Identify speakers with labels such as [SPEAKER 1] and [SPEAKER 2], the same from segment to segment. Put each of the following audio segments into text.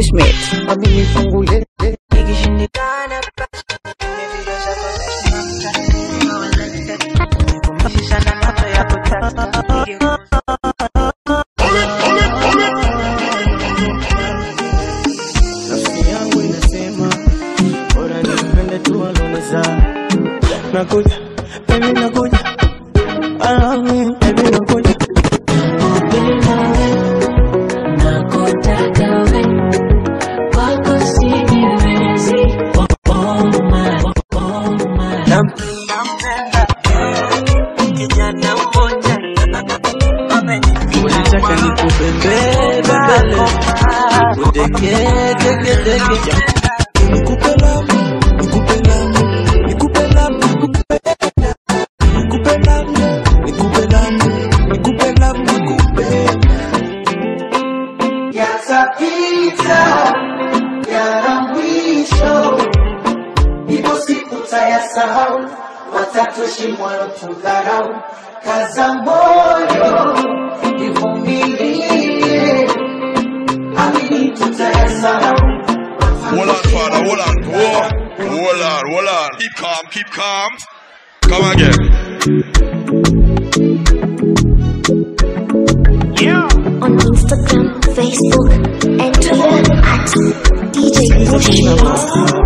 [SPEAKER 1] Bushmate.
[SPEAKER 2] Amini fungu lele
[SPEAKER 3] Ikishindikana nimepiga zako za Snapchat, nikumishi sana macho ya kutaka
[SPEAKER 2] nafsi yangu inasema bora nipende tu aloniza nakuja baby nakuja Ah, mm, baby nakuja
[SPEAKER 3] kijana mmoja
[SPEAKER 2] Unataka nikupembele bembele Udeke deke deke Nikupe lamu Nikupe lamu Nikupe lamu Nikupe Nikupe lamu Nikupe lamu Nikupe lamu Nikupe
[SPEAKER 4] yatapita yana mwisho, ipo siku tayasahau, watatoshimwa tudharau. Kaza moyo, ivumilie, amini tutayasahau.
[SPEAKER 5] Hold on, father, hold on, hold hold on, hold on. Keep calm, keep calm. Come again.
[SPEAKER 6] on Instagram, Facebook, and Twitter at DJ Bushmate.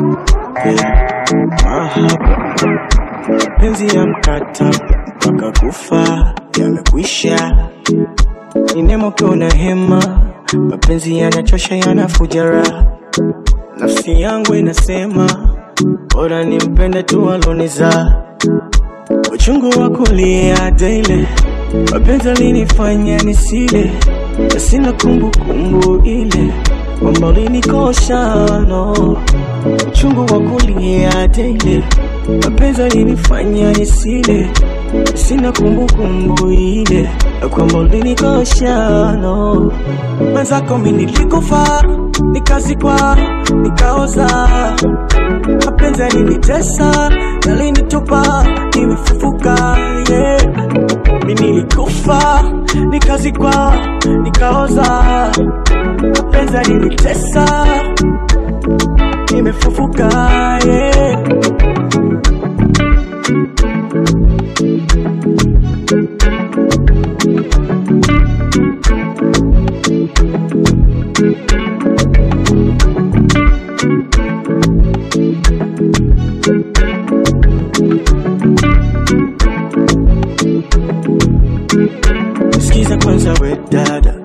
[SPEAKER 2] Penzi ya mkata mpaka kufa yamekwisha, ni nemo kiona hema, mapenzi yanachosha yanafuja raha, nafsi yangu inasema bora nimpende tu aloniza uchungu wa kulia daily, mapenzi alinifanya nisile, na sina kumbukumbu ile kwamba ulinikosha no uchungu wa kulia daily, mapenzi alinifanya nisile, sina kumbukumbu ile ya kwamba ulinikosha no mwenzako mi nilikufa nikazikwa nikaoza mapenzi yalinitesa yalinitupa nimefufuka yeah. mi nilikufa nikazikwa nikaoza mapenzi yalinitesa nimefufuka yeah. Sikiza kwanza we dada,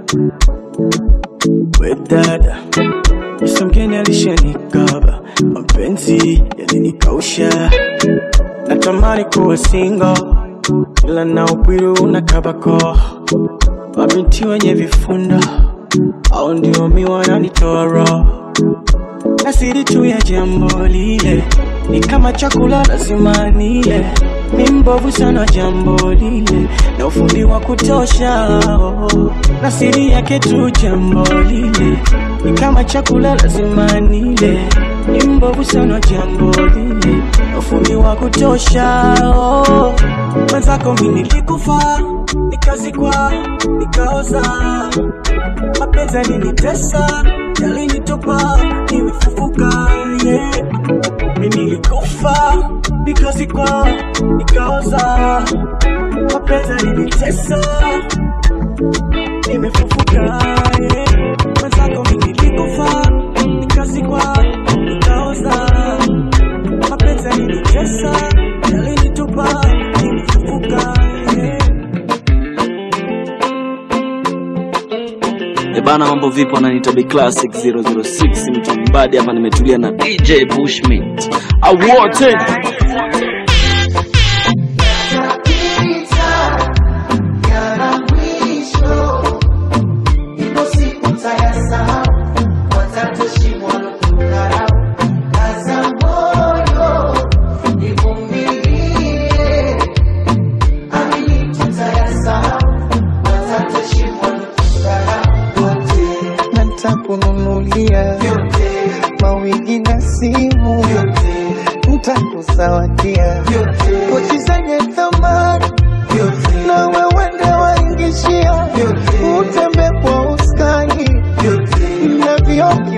[SPEAKER 2] we dada, Yesu mgeni alishanikaba, mapenzi yalinikausha, natamani kuwa single, ila na upwiru unakabako, mabinti wenye vifunda au ndio mi wananitoa roho na siri tu ya jambo lile ni kama chakula lazima nile, mi mbovu sana jambo lile na ufundi wa kutosha oh. na siri yake tu jambo lile ni kama chakula lazima nile, mi mbovu sana jambo lile na ufundi wa kutosha oh. mwenzako mi nilikufa nikazikwa nikaoza mapenzi yalinitesa yalinitupa nimefufuka yeah. mi nilikufa nikazikwa nikaoza mapenzi yalinitesa nimefufuka yeah. mwenzako mi nilikufa nikazikwa nikaoza mapenzi yalinitesa yalinitupa nimefufuka yeah.
[SPEAKER 7] E bana, mambo vipi? Wananiita Big Classic 006 mtu mbadi hapa, nimetulia na DJ Bushmint awote
[SPEAKER 4] Yatapita yana mwisho, ipo siku tayasahau, watatoshimwa kudharau. Kaza moyo, ivumilie, amini tutayasahau, watatoshimwa kudharau. Yote
[SPEAKER 2] na nitakununulia
[SPEAKER 4] yote
[SPEAKER 2] mawigi na simu
[SPEAKER 4] yote
[SPEAKER 2] nitakuzawadia pochi zenye thamani
[SPEAKER 4] yote
[SPEAKER 2] na wewende waingishia
[SPEAKER 4] yote
[SPEAKER 2] utembe kwa ustani
[SPEAKER 4] yote
[SPEAKER 2] na vioki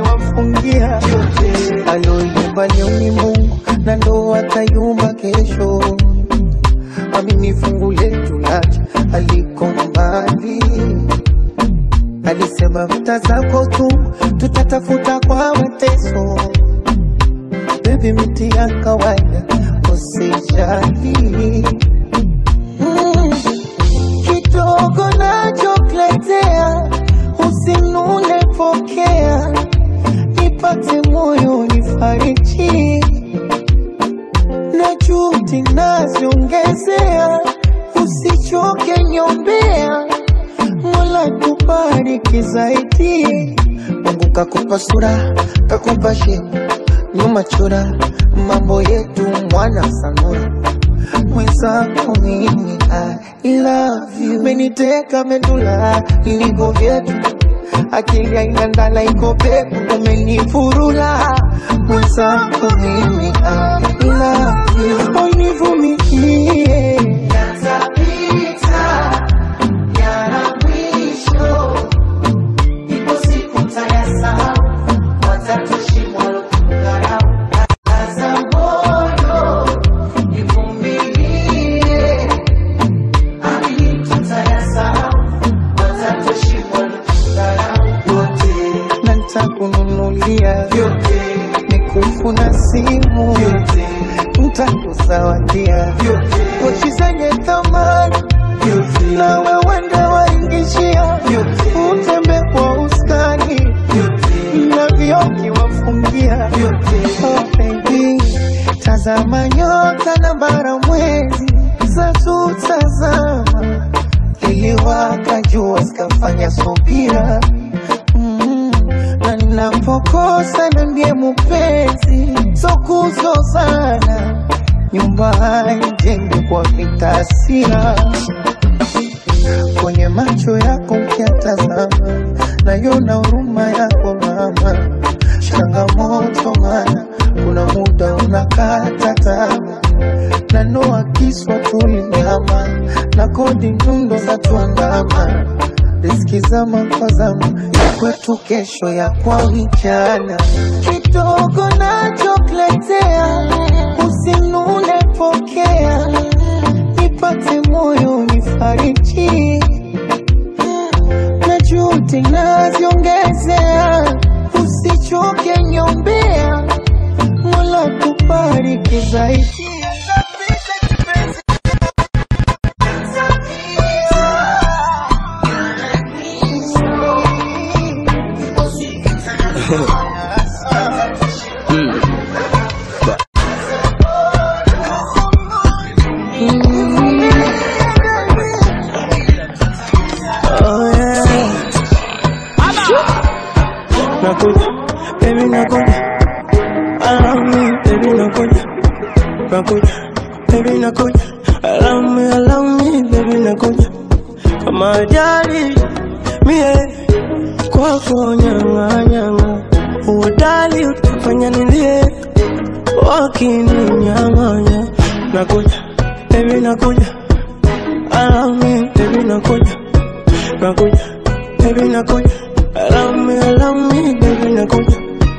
[SPEAKER 2] litayumba kesho. Amini fungu letu lacha aliko mbali, alisema vita zako tu tutatafuta kwa mateso. Baby, miti ya kawaida usijali. Mm, kidogo nachokuletea usinune, pokea nipate moyo nifariji na juhudi naziongezea, usichoke nyombea, Mola kubariki zaidi. Mungu kakupa sura, kakupa shepu, nyuma chora, mambo yetu mwana sanura mwenzako mimi I love you, meniteka medula iligo vyetu akili haina ndala iko pepo umenifurula mwenzako mimi I love you, univumilie
[SPEAKER 4] Yatapita, yana mwisho. Ipo siku mtayasahau, watatoshimwa kudharau. Kaza moyo, ivumilie. Amini tutayasahau, watatoshimwa kudharau. Yote,
[SPEAKER 2] na nitakununulia
[SPEAKER 4] yote,
[SPEAKER 2] mikufu na simu,
[SPEAKER 4] yote,
[SPEAKER 2] nitakuzawadia
[SPEAKER 4] yote,
[SPEAKER 2] pochi zenye thamani
[SPEAKER 4] yote,
[SPEAKER 2] na wewe ndio waingishia utembe kwa ustani
[SPEAKER 4] yote,
[SPEAKER 2] na vioki wafungia
[SPEAKER 4] yote.
[SPEAKER 2] oh baby tazama nyota na bara mwezi zatutazama liliwaka jua zikafanya subira mm, na ninapokosa na ndiye mupenzi sokuzozana nyumba haijengwi kwa vitasira kwenye macho yako ukiatazama, nayona huruma yako mama. Changamoto mana kuna muda unakata tamaa, na noa kiswa tulinyama na kodi nyundo za tuandama riski zama kwa zama ya kwetu kesho ya kwa vijana kidogo nachokuletea usinune pokea nipate moyo nifariji na juhudi naziongezea usichoke nyombea mola kubariki zaidi
[SPEAKER 1] Oh yeah. Nakuja, baby nakuja. Allow me, baby nakuja. Nakuja, baby nakuja. Allow me, allow me, baby nakuja. Kama ajali mie kwako nyanga nyanga, uodali utafanya nilie wakininyang'anya. Nakuja, baby nakuja. Allow me, baby nakuja. Nakuja, baby nakuja. Allow me, allow me, baby nakuja.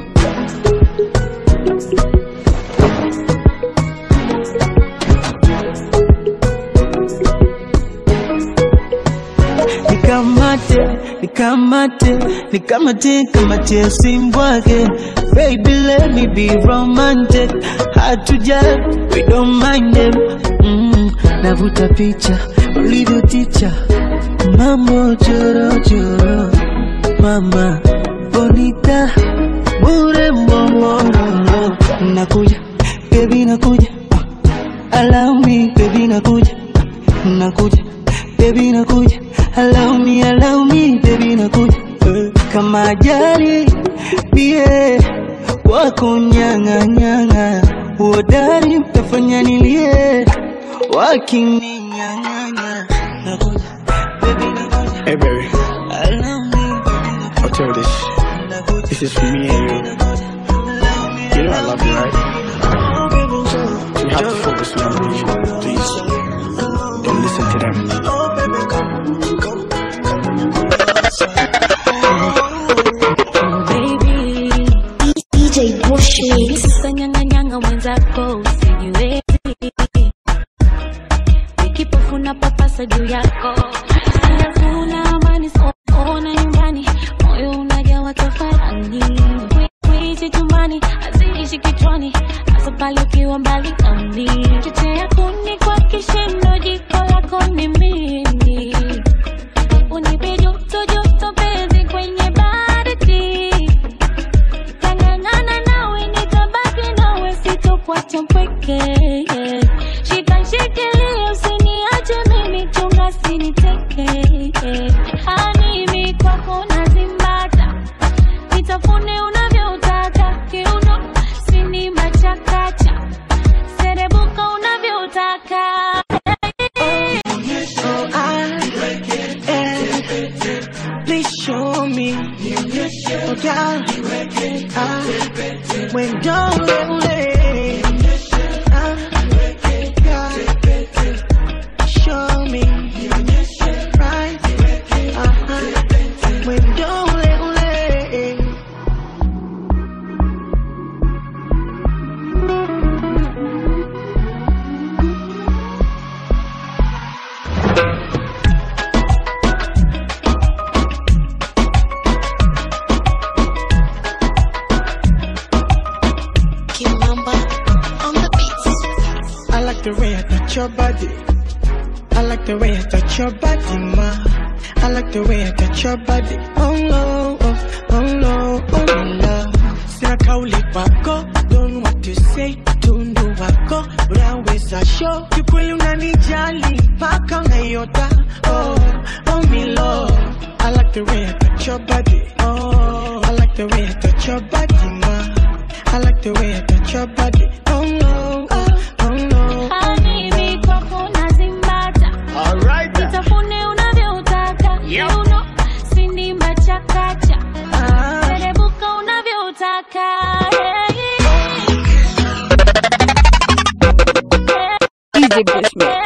[SPEAKER 1] Nikamate, nikamate, nikamate, kamate simbwake Baby let me be romantic Hard to judge, we don't mind them mm, Navuta picha, ulivyo ticha Mambo choro choro Mama, bonita, bure mbongoro Nakuja, baby nakuja Allow me, baby nakuja Nakuja, baby nakuja Allow me, allow me, baby nakuja Eh, Kama ajali, bie Wako nyanga nyanga Uodari mtafanya nilie Wakininyang'anya Nakuja, baby nakuja
[SPEAKER 8] Hey baby,
[SPEAKER 1] Allow me, baby nakuja
[SPEAKER 8] I'll tell you this.
[SPEAKER 1] Nakuja,
[SPEAKER 8] This is for me and you.
[SPEAKER 1] allow me,
[SPEAKER 8] You know I love you, right? You have to focus on me, please. Don't listen to them.
[SPEAKER 6] DJ Bushmix.
[SPEAKER 9] Usanyanganyanga mwenzako usijue haitoshi kichwani hasa pale ukiwa mbali nami chochea kuni kwa kishindo jiko lako ni mimi unipe joto joto penzi kwenye baridi tangangana nawe nitabaki nawe sitokuacha mpweke shika shikilia usiniache mimi chunga siniteke animi kwako nazimbata nitafune unavyotaka kiuno sinima chakacha serebuka unavyotaka
[SPEAKER 1] Oh, I, eh, please show me. Oh, God, I, when don't let show me. Right, uh-huh. When don't let
[SPEAKER 6] Kimamba on the beats.
[SPEAKER 1] I like the way I touch your body. I like the way I touch your body, ma. I like the way I touch your body. Oh no, oh, oh no, oh no, love. Sina kauli kwako, don't know what to say. Tundu wako, unaweza show. Kikweli unanijali, mpaka unaiota. Oh, oh me love. I like the way I touch your body. Oh, I like the way I touch your body, ma. I like the way I touch your body. Oh no, oh, oh no.
[SPEAKER 9] animi kwako nazimbata
[SPEAKER 1] Alright.
[SPEAKER 9] nitafune unavyotaka kiuno sinima chakacha serebuka unavyotaka
[SPEAKER 10] DJ Bushmit.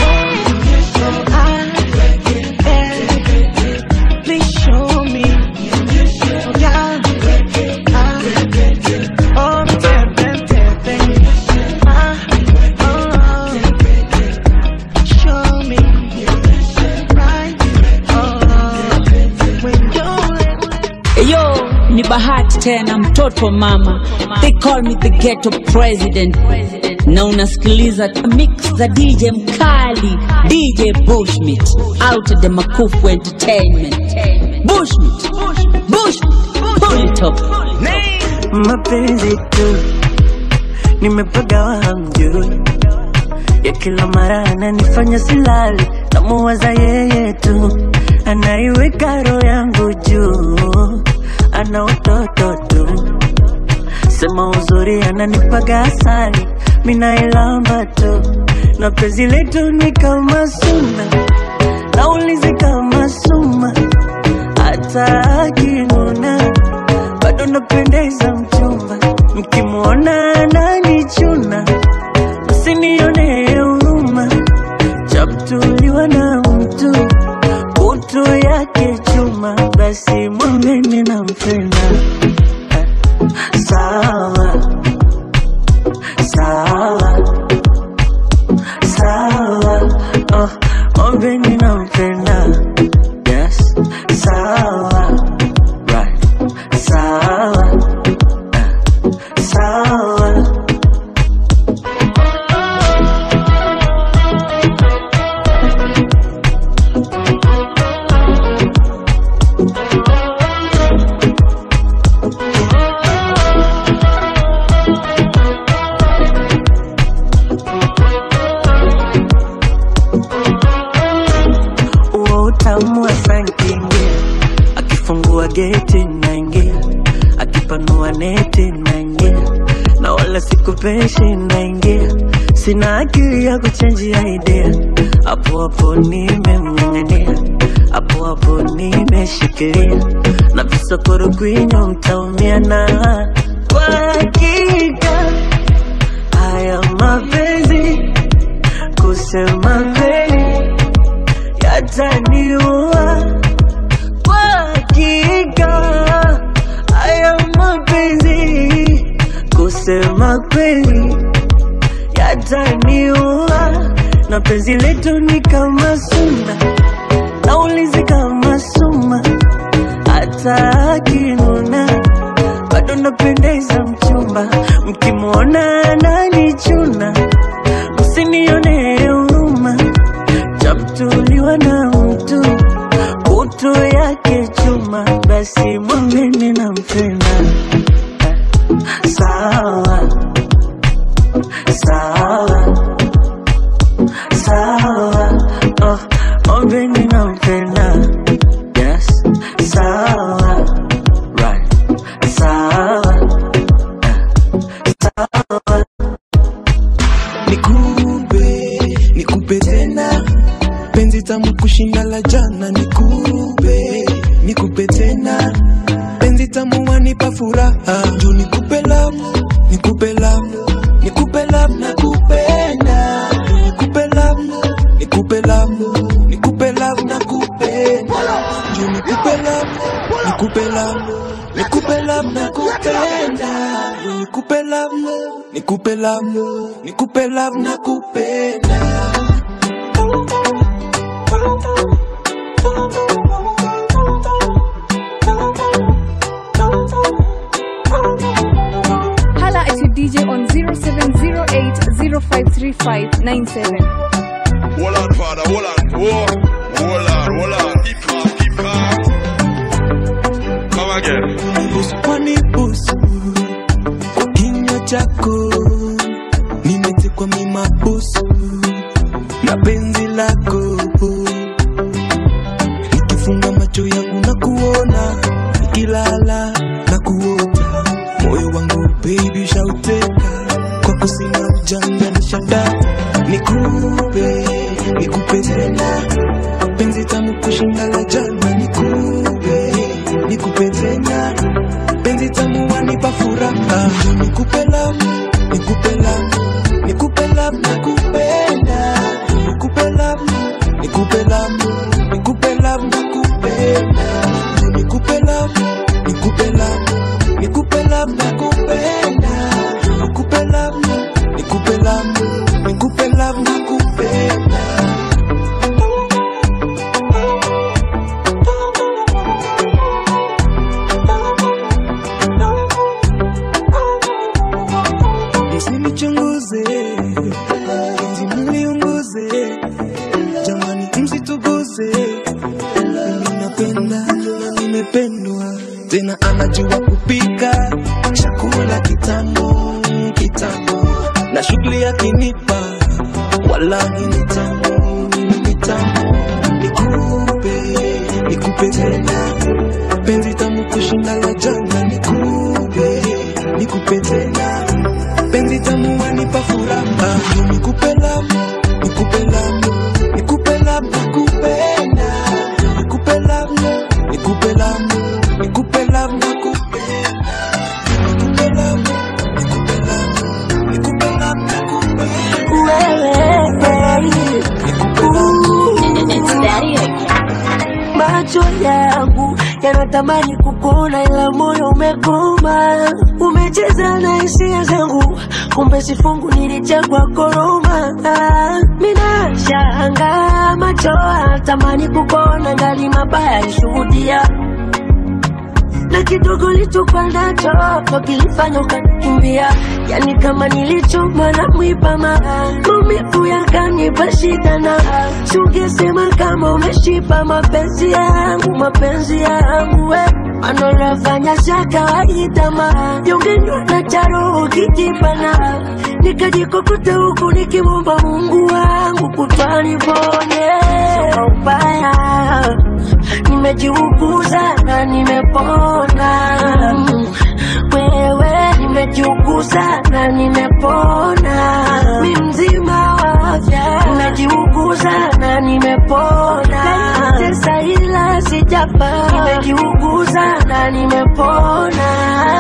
[SPEAKER 1] Please show me. Yeah. Ah. Oh, tap, tap, tap, tap. Ah. Oh. Show me. Right. Oh. When you're
[SPEAKER 10] Yo, ni bahati tena mtoto mama. They call me the ghetto president. Na unasikiliza mix za DJ mkali, DJ Bushmit. Out of the Makufu Entertainment. Bushmit. Bushmit. Pull it up.
[SPEAKER 1] mapenzi tu nimepagawa hamjui ya kila mara ananifanya silali namuwaza yeye tu anaiweka roho yangu juu ana utoto tu sema uzuri ananipaga asali minailamba tu na penzi letu ni kama suna naulizi kama suma hata akinuna bado napendeza mchumba, mkimwona ananichuna, msinione huruma, chaptuliwa na mtu kutu yake chuma, basi mwambeni nampenda. Sawa sawa sawa, oh, mwambeni nampenda. Yes, sawa right, sawa eh, sawa. Uo utamu wa sankingia, akifungua geti naingia, akipanua neti naingia, na wala sikupeshi naingia, sina akili ya kuchenjia idea, hapo hapo nimemng'ang'ania, hapo hapo nimeshikilia, na visokoro kwinyo mtaumia na kwa hakika haya mapenzi kusema kweli yataniua kwa hakika haya mapenzi kusema kweli yataniua na penzi letu ni kama suna naulizi kama suma hata akinuna
[SPEAKER 11] bado napendeza mchumba, mkimwona ananichuna, msinione huruma, chamtuliwa na mtu kutu yake chuma, basi mwambeni nampenda. Sawa sawa sawa, oh, mwambeni nampenda. Yes, sawa right, sawa sawa
[SPEAKER 12] nikupe nikupe tena penzi tamu kushinda la jana nikupe nikupe tena penzi tamu wanipa furaha juu nikupe love nikupe love nikupe love na kupenda nikupe love nikupe love nikupe love na kupenda juu nikupe love nikupe love nikupe love na kupenda Juu nikupe love nikupe love nikupe love na kupenda
[SPEAKER 13] Hala at your DJ on 0708 053597.
[SPEAKER 5] Hold on, father, hold on. Whoa. Hold on, hold on. Keep calm, keep calm. Come again.
[SPEAKER 12] wanibusu kwa kinywa chako nimetekwa mimabusu na penzi lako nikifunga macho yangu na kuona nikilala na kuota moyo wangu baby shauteka kwako sina ujanja na shada nikupe nikupe tena penzi tamu kushinda la jana nikupe nikupe tena penzi tamu wanipa furaha nikupe love nikupe love nikupe love na kupenda nikupe love nikupe love nikupe love na kupenda nikupe love nikupe love nikupe love na kupenda nikupe love nikupe love nikupe love na kupenda msinichunguze enzi mliunguze jamani msituguze mimi napenda na nimependwa tena anajua kupika chakula kitamu kitamu na shughuli yakinipa wallahi ni tamu ni tamu nikupe nikupe tena penzi tamu kushinda la jana nikupe nikupe tena penzi tamu wanipa furaha nikupe love nikupe love nikupe love nakupenda nikupe love nikupe love nikupe love nakupenda nikupe love nikupe love nikupe love nakupenda
[SPEAKER 11] macho yangu yanatamani kukuona, ila moyo umekoma. Umecheza na hisia zangu, kumbe sifungu nilichagua koroma. Mina shanga macho tamani kukuona, ngali mabaya alishuhudia na kidogo lichokuwa nacho ndo kilifanya ukanikimbia, yani kama nilichoma na mwiba ma maumivu yakanipa shida, na sungesema kama umeshipa mapenzi yangu, mapenzi yangu we anonafanya za kawaida ma jongenywa na charo kijipana nikajikokota huku nikimwomba Mungu wangu kutwaniponye kwa ubaya nimejiuguza na nimepona Mm, wewe nimejiuguza na nimepona mi mzima wa afya nimejiuguza na nimepona tesa ila sijapa nimejiuguza na nimepona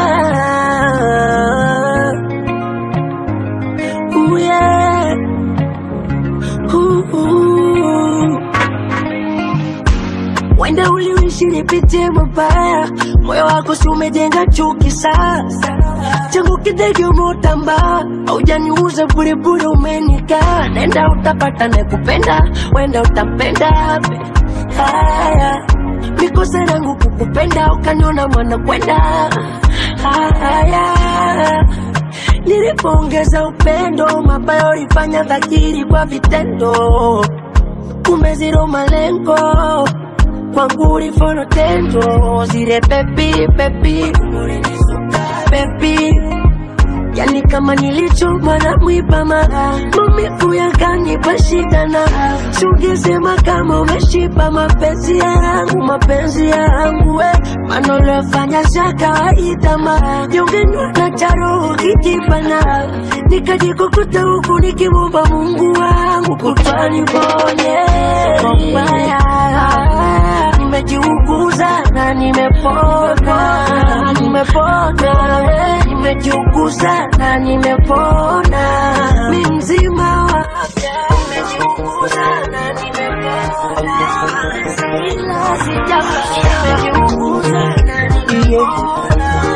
[SPEAKER 11] Ooh, yeah. Ooh, ooh. Wenda uliishi nipitie mabaya, moyo wako si umejenga chuki sasa. Changu kidege umeutamba, haujaniuza buriburi, umenikaa. Nenda utapata nakupenda, wenda utapenda haya mikosa yangu kukupenda, ukaniona mwana kwenda haya nilipoongeza upendo mabaya ulifanya dhahiri kwa vitendo kumbe zero malengo kwangu ulifono tendo zile bebi bebi bebi yani kama nilichoma na mwiba mara maumivu yakanipa shida na sungesema kama umeshiba mapenzi yangu mapenzi yangu we manolefanya za kawaida mara jongenywa na charo kijipana nikajikukuta huku nikimwomba mungu wangu kutwaniponye kwa ubaya nimejiuguza na nimepona nimepona we nimejiuguza na nimepona mi mzima wa afya nimejiuguza na nimepona ila sijafa nimejiuguza na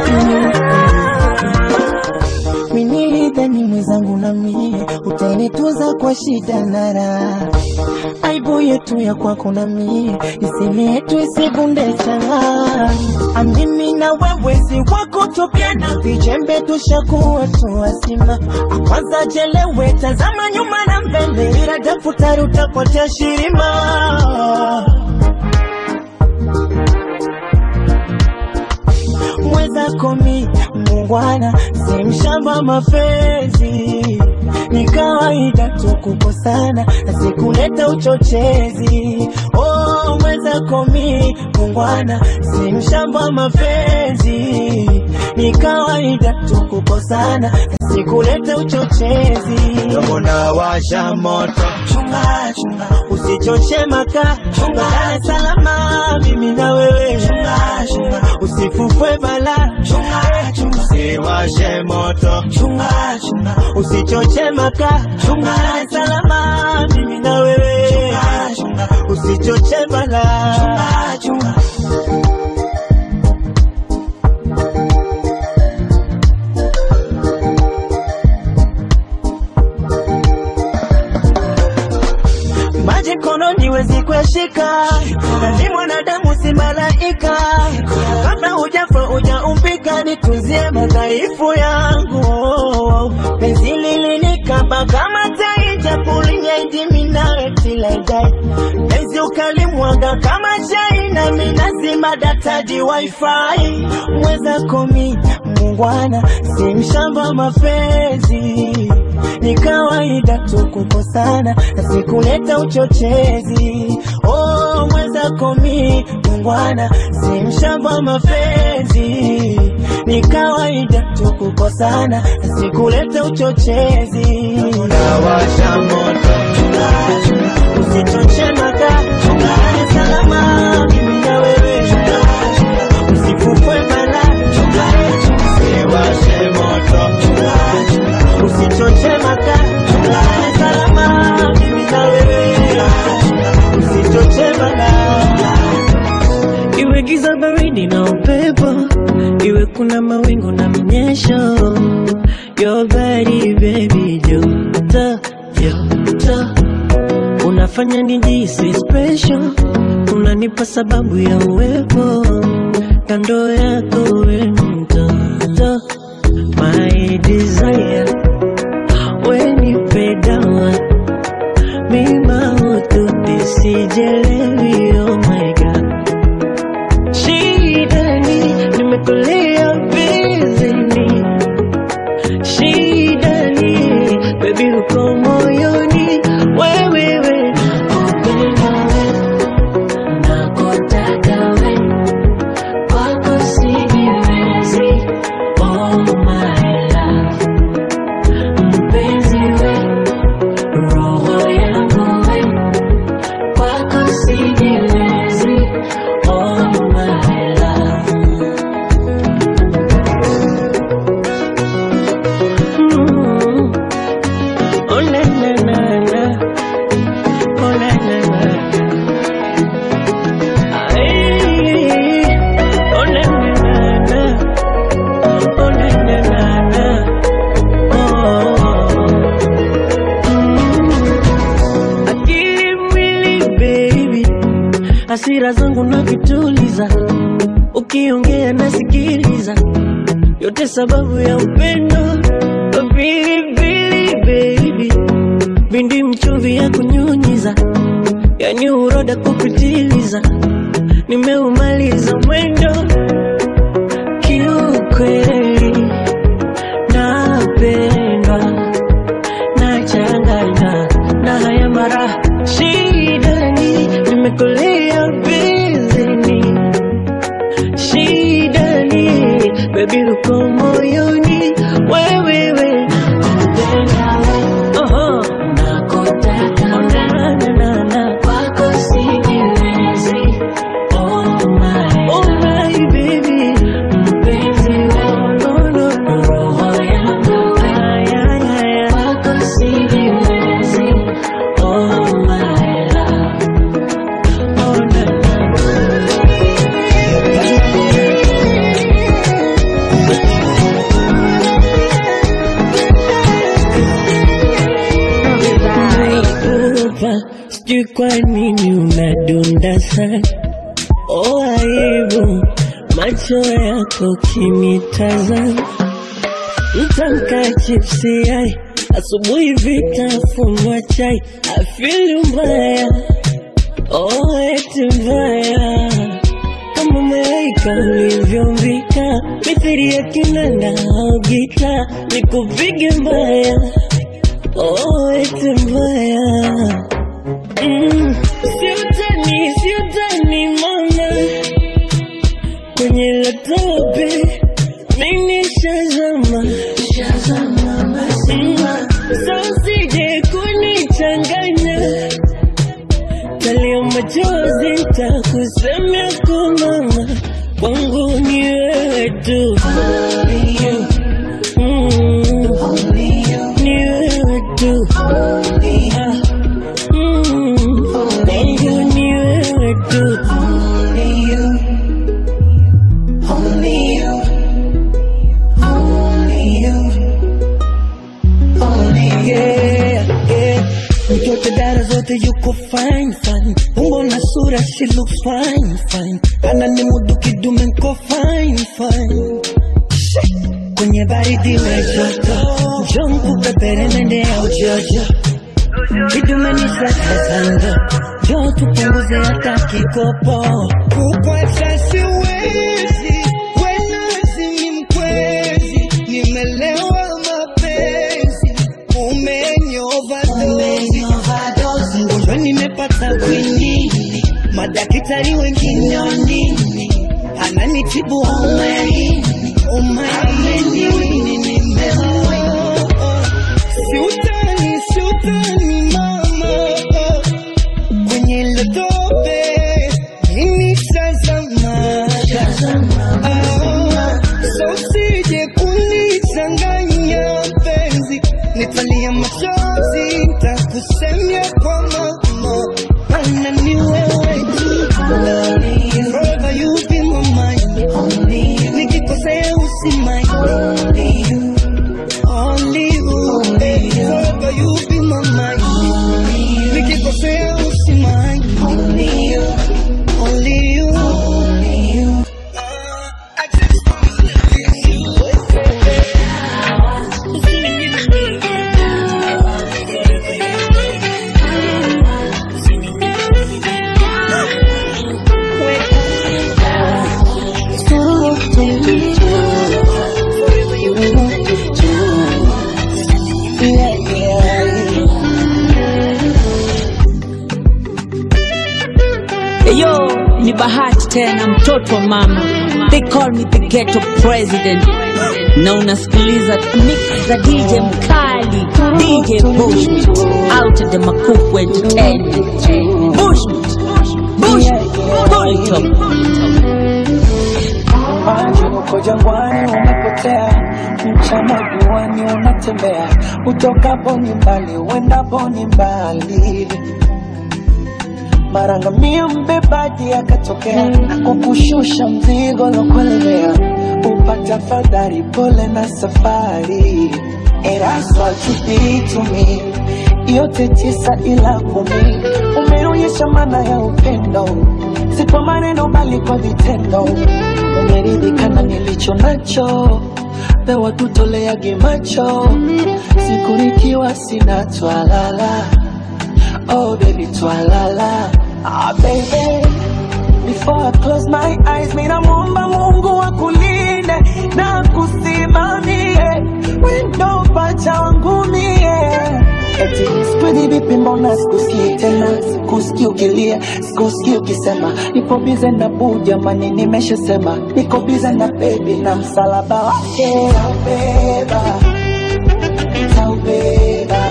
[SPEAKER 2] minilidhani mwenzangu na mie utaenituza kwa shida na raha aibu yetu ya kwako na mie iseme yetu isikunde changa amimi na wewe si wako tupyana vijembe tushakuwa tu wazima kwanza jelewe tazama nyuma na mbele ila daftari utapotea shirima mwenzako mi mungwana si mshamba mapenzi ni kawaida tu kukosana na sikuleta uchochezi oh, mwenzako mi mungwana si mshamba mapenzi ni kawaida tu kukosana na sikuleta uchochezi dogo na washa moto chunga chunga usichoche maka chunga salama mimi na wewe chunga chunga usifufwe bala chunga chunga usiwashe moto chunga chunga usichoche maka chunga salama mimi na wewe chunga chunga usichoche bala chunga chunga maji mkononi wezi kueshika, ni mwanadamu si malaika. Kabla hujafa hujaumbika, nitunzie madhaifu yangu. Penzi lilinikaba kama tai, japo linyaidimi nawe till I die. Penzi ukalimwaga kama chai, nami nazima dataji wifi. Mwenzako mi mungwana, si mshamba mapenzi ni kawaida tu kukosana na sikuleta uchochezi. Oh, mwenzako mi mungwana, si mshamba mapenzi. Ni kawaida tu kukosana na sikuleta uchochezi. Unawasha moto, chunga chunga, usichoche maka, chunga salama, mimi na wewe, chunga chunga, usifufwe bala, chunga chunga, usiwashe moto, chunga chunga, usichoche maka, chunga salama, mimi na wewe, usichoche bala.
[SPEAKER 14] iwe giza baridi na upepo, iwe kuna mawingu na mnyesho, your body baby, joto joto, unafanya nijisi special, unanipa sababu ya uwepo kando yako, we mtoto, my desire, wenipe dawa mima ututisijelewi, oh my god Shidani, nimekulia bizini. Shidani, baby uko moyoni. Wewe we, nakupenda we, nakutaka we, kwako sijiwezi. Oh my love, mpenzi we, roho yangu we, kwako sijiwezi. Oh my love
[SPEAKER 11] yote sababu ya upendo pilipili baby bindi mchuvi ya kunyunyiza yani uroda kupitiliza nimeumaliza mwendo kiukweli napendwa nachanganywa na haya mara shidani nimekulia bizini shidani bebi uko moyoni wewewe
[SPEAKER 14] nakutaka
[SPEAKER 11] na, na, na.
[SPEAKER 14] kwako sijiwezi oh my
[SPEAKER 11] Oh my baby
[SPEAKER 14] mpenzi
[SPEAKER 11] no, no, no.
[SPEAKER 14] roho yangu
[SPEAKER 11] Ay, ay, ay, ay.
[SPEAKER 14] kwako sijiwezi oh my love
[SPEAKER 11] Oh, na, na. Unaogopa, sijui kwa nini unadunda sana oh aibu macho yako kinitazama mtamka chipsi yai asubuhi vitafunwa chai afili mbaya oh eti mbaya kama malaika ulivyombika mithiri ya kinanda au gita nikupige mbaya oh eti mbaya mm. siutani siutani mama kwenye latope mimi shazama Mm. sasije kunichanganya talia machozi takusemea kwa mama kwangu ni wewe tu Mm. ni wewe tu Ah. Mm. kwangu ni wewe tu yeah, yeah. Mtoto dara zote yuko fine fine, umbo na sura she looks fine fine, ana ni mudu kidume nko fine fine. Shit. Kwenye baridi we joto, njoo nikupepere nende ya ujojo, kidume ni sakazanga, njoo tupunguze hata kikopo.
[SPEAKER 1] Kukuacha siwezi, wenazi ni mkwezi, nimelewa mapenzi, umenyova dozi, ugonjwa nimepata kwinini, madaktari wengine wanini, ananitibu umaini, umaini, nimeoa siutani, siutani mama kwenye letope mimi shazama Ah, so usije kunichanganya penzi nitalia machozi nitakusemia kwa mama mana ni wewe tu Forever you be my mind nikikosea usimai Only you, forever you be my mind nikikosea usimai Only you, only you
[SPEAKER 10] Eyo, ni bahati tena mtoto wa mama. They call me the ghetto president. Na unasikiliza mix za DJ mkali, DJ Bushmit, out of the Makuku Entertainment. Bushmit, Bushmit, pull it up.
[SPEAKER 15] maji uko jangwani umepotea, mchana juani unatembea, utokapo ni mbali, uendapo ni mbali. Mara ngamia mbebaji akatokea na kukushusha mzigo lokulemea, upata fadhari, pole na safari. And that's what you did to me, yote tisa ila kumi, umeonyesha maana ya upendo, si kwa maneno bali kwa vitendo umeridhika na nilicho nacho, tupewa tutoleage macho siku nikiwa sina twalala oh baby twalala ah, baby Before I close my eyes, mina muomba Mungu akulinde na kusimamie wendo pacha wangu mie. Eti sikuhizi vipi, mbona sikusikii tena, sikusikii ukilia, sikusikii ukisema nipo bize na buu, jamani, nimeshasema niko bize na bebi na msalaba wake taubeba, taubeba,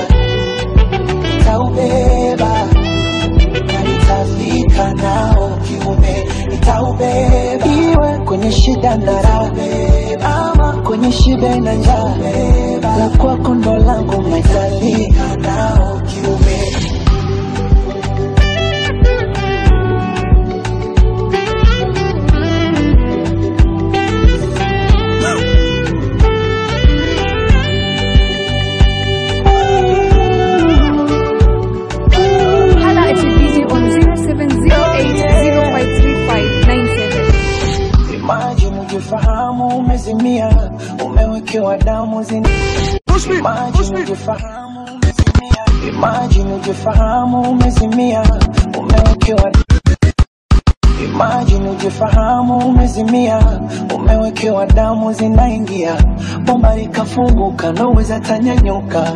[SPEAKER 15] taubeba na nitafika nao kiume, nitaubeba iwe kwenye shida na raha, ama kwenye shida na njaa, la kwako ndo langu nitafika nao kiume.
[SPEAKER 13] Hala at DJ on 0708053597.
[SPEAKER 15] Imagine ujifahamu umezimia, umewekewa damu zini. Imagine ujifahamu umezimia, imagine ujifahamu umezimia, umewekewa Imagine ujifahamu umezimia, umewekewa damu zinaingia, bomba likafunguka, noweza tanyanyuka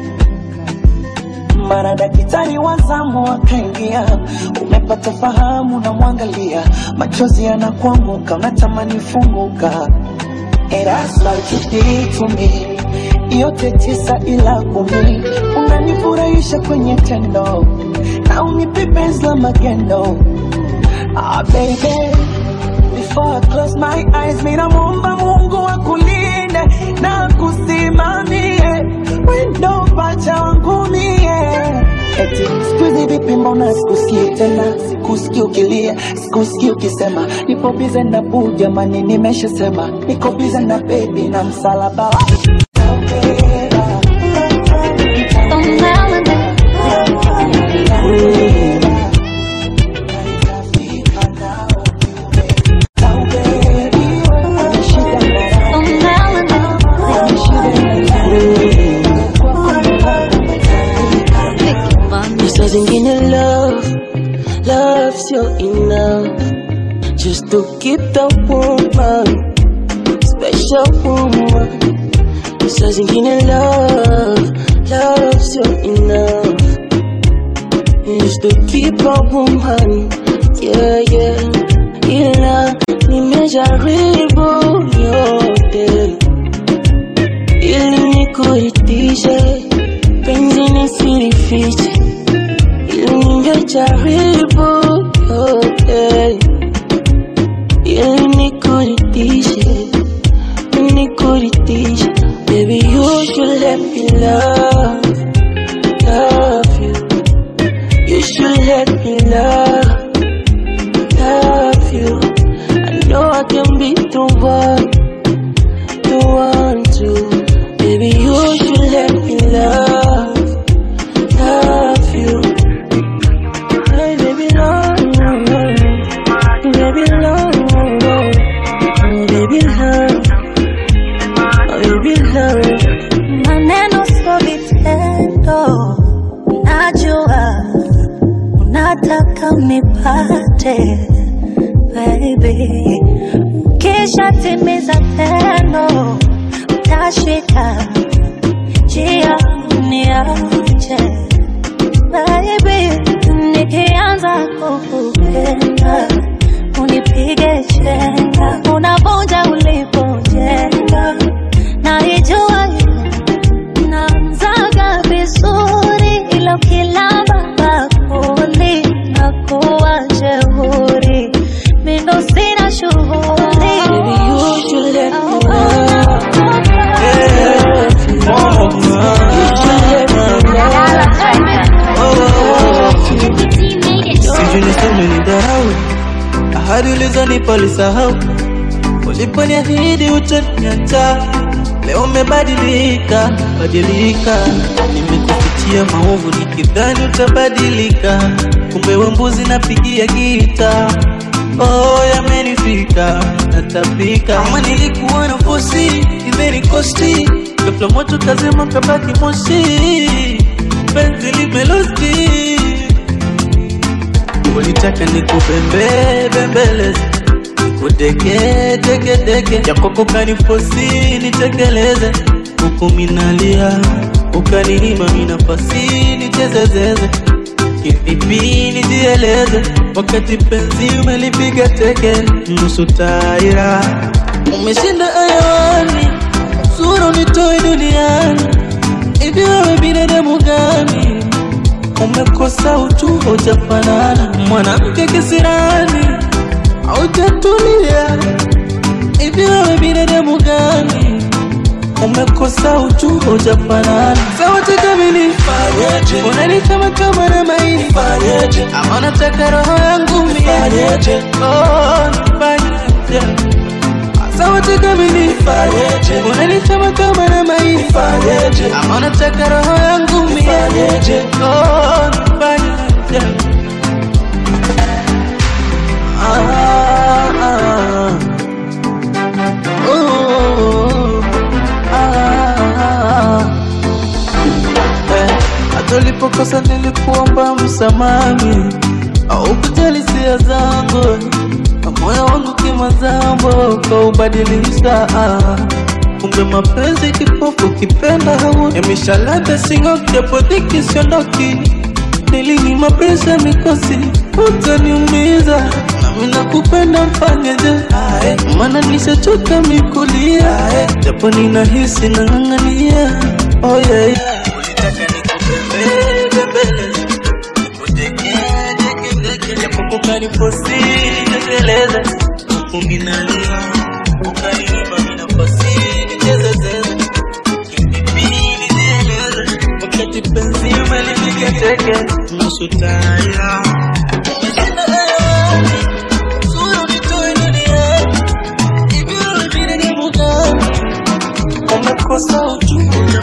[SPEAKER 15] mara daktari wa zamu akaingia, umepata fahamu na mwangalia, machozi yanakuanguka, unatamani funguka. And that's what you did to me. Yote tisa ila kumi, unanifurahisha kwenye tendo na unipe penzi la magendo. Ah, baby, before I close my eyes, mina muomba Mungu akulinde na kusimamie wendo pacha wangu mie. Eti sikuhizi vipi, mbona sikusikii tena, sikusikii ukilia, sikusikii ukisema nipo bize na buu, jamani, nimeshasema niko bize na bebi na msalaba wake
[SPEAKER 11] Saa zingine love, love sio enough just to keep the woman, special woman. Saa zingine love, love sio enough just to keep a woman, yeah yeah. Ila nimejaribu yote ili nikuridhishe, penzi nisilifiche ili ningejaribu yote ili nikuridhishe, nikuridhishe. Baby, you should let me love, love you. You should let me love, love you. I know I can be the one, the one to. Baby, you should let me love, love you. Hey, baby, love, baby, love, oh, baby, love, oh, baby, love.
[SPEAKER 16] maneno sio vitendo, najua unataka nipate baby, kisha timiza tendo, utashika njia niache baby, nikianza kukupenda unipige chenga, unavunja ulipojenga, naijua namzaga vizuri, ila ukilamba bakuli nakuwa jeuri, mindo sina shughuli
[SPEAKER 11] Baby, you should let me love.
[SPEAKER 12] Sijui niseme ni dharau, ahadi ulizonipa ulisahau, uliponiahidi utaniacha, leo umebadilika badilika. Nimekufichia maovu nikidhani utabadilika, kumbe we mbuzi napigia gita. Oh, yamenifika natapika, kama nilikuwa na fosi
[SPEAKER 17] umenikosti ghafla moto kazima kabaki moshi penzi limelosti ulitaka nikupembe bembeleze nikudeke deke deke jakoko kanifosi nitekeleze huku minalia ukaniima minafasi nichezezeze kivipi nijieleze wakati penzi umelipiga teke nusu taira umeshinda ayawani sura unitoe duniani hivi wewe binadamu gani umekosa utu hujafanana mwanamke kisirani haujatulia hivi wewe binadamu gani umekosa utu hujafanana sauti kamili unanitama kama na maini ama unataka roho yangu mie Oh, nifanyeje sauti kamili unanitama kama na maini ama unataka roho yangu mie Oh, nifanyeje Ah, ah. Ooh, ah. Eh, hata ulipokosa nilikuomba msamami au kujali hisia zangu moyo wangu kimazambo ukaubadilisha ah. kumbe mapenzi kipofu kipenda hamu yameshalata singo japo dhiki siondoki nilini mapresha mikosi utaniumiza nami nakupenda mfanyeje Ae, maana nishachoka mikulia Ae, japo ninahisi nang'ang'ania oh, yeah, yeah. Ulitaka nikupembeleze, nikutekedeke, japo kukanifosi nitekeleze uminalia ukaniimba minafasi nichezezeze kipipili nieleze wakati penzi umelipiga teke nusu taya Umeshinda ayani, sura unitoe duniani. Hivi wewe binadamu gani? Umekosa ujumbe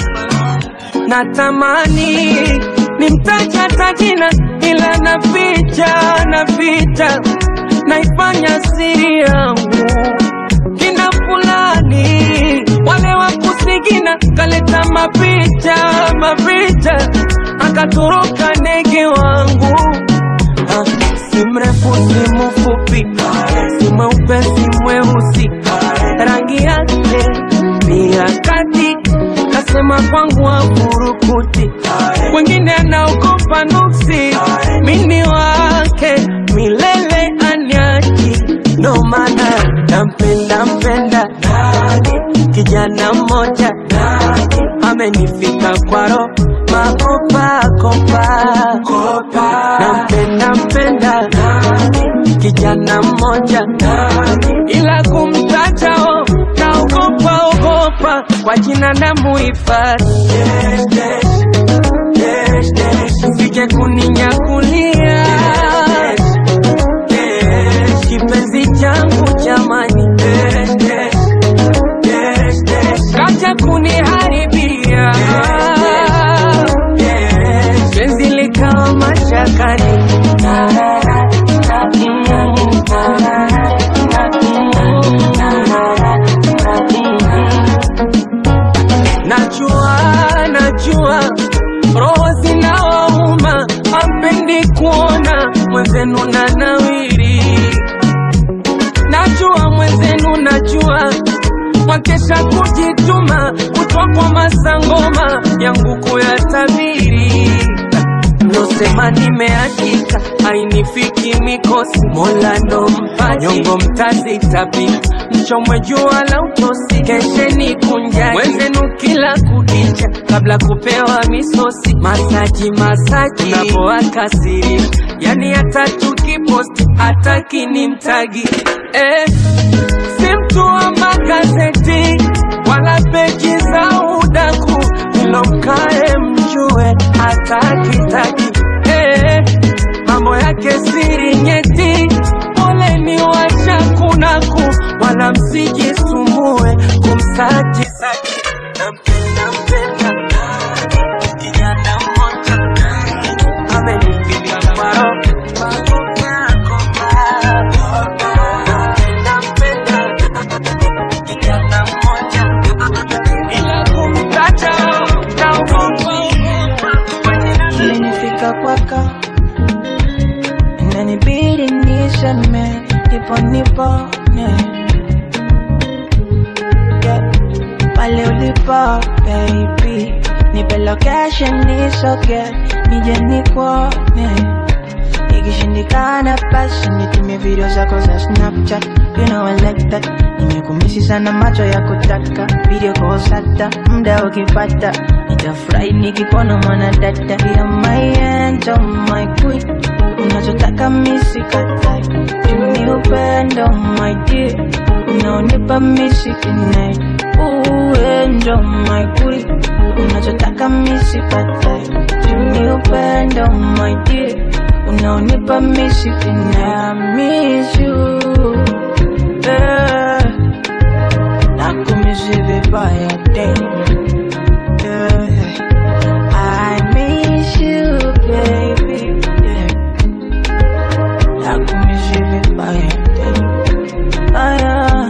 [SPEAKER 11] natamani nimtaje hata jina ila naficha naficha naifanya siri yangu kina fulani wale wa kusigina kaleta mapicha mapicha akatoroka ndege wangu Ah, si mrefu si mfupi si mweupe si mweusi rangi yake ni ya kati kasema kwangu afurukuti wengine anaogopa nuksi mini wake milele anyaki ndo maana nampenda mpenda kijana mmoja amenifika kwaro makopakopa nampenda mpenda kijana mmoja ila kumtajao naogopa ogopa kwa jina na muhifadhi sije kuninyakulia kipenzi changu jamani kacha kuniharibia penzi likawa mashakani najua najua roho zinawauma ampendi kuona mwenzenu na nawiri najua mwenzenu najua wakesha kujituma kutwa kwa masangoma yangu kuyatabiri nosema nimeakika hainifiki mikosi mola ndo mpaji nyongo mtazitapika mchomwe jua la utosi kesheni kunjani mwenzenu kila kukicha kabla kupewa misosi masaji masaji unapoakasiri yani hata tukiposti hataki ni mtagi eh, si mtu wa magazeti wala peji za udaku ilomkae mjue hatakitaki eh, mambo yake siri nyeti poleni washakunaku wala msijisumbue kumsaji saji nampenda mpenda kijana mmoja amenifika kwaro nampenda mpenda kijana mmoja
[SPEAKER 15] hapo nipone yeah. pale ulipo baby nipe location nisoge nije nikuone ikishindikana basi nitumie video zako za snapchat you know I like that nimekumisi sana macho ya kutaka video kosata mda ukipata nitafurahi nikikuona mwana dada ya my angel my queen unachotaka misikatai tumi upendo my dear unaonipa misikinai uendo my queen unachotaka misikatai tumi upendo my dear unaonipa misikinai miss you yeah. nakumisi vibaya daily yeah. I miss you baby yeah. nakumisi vibaya daily ah, yeah.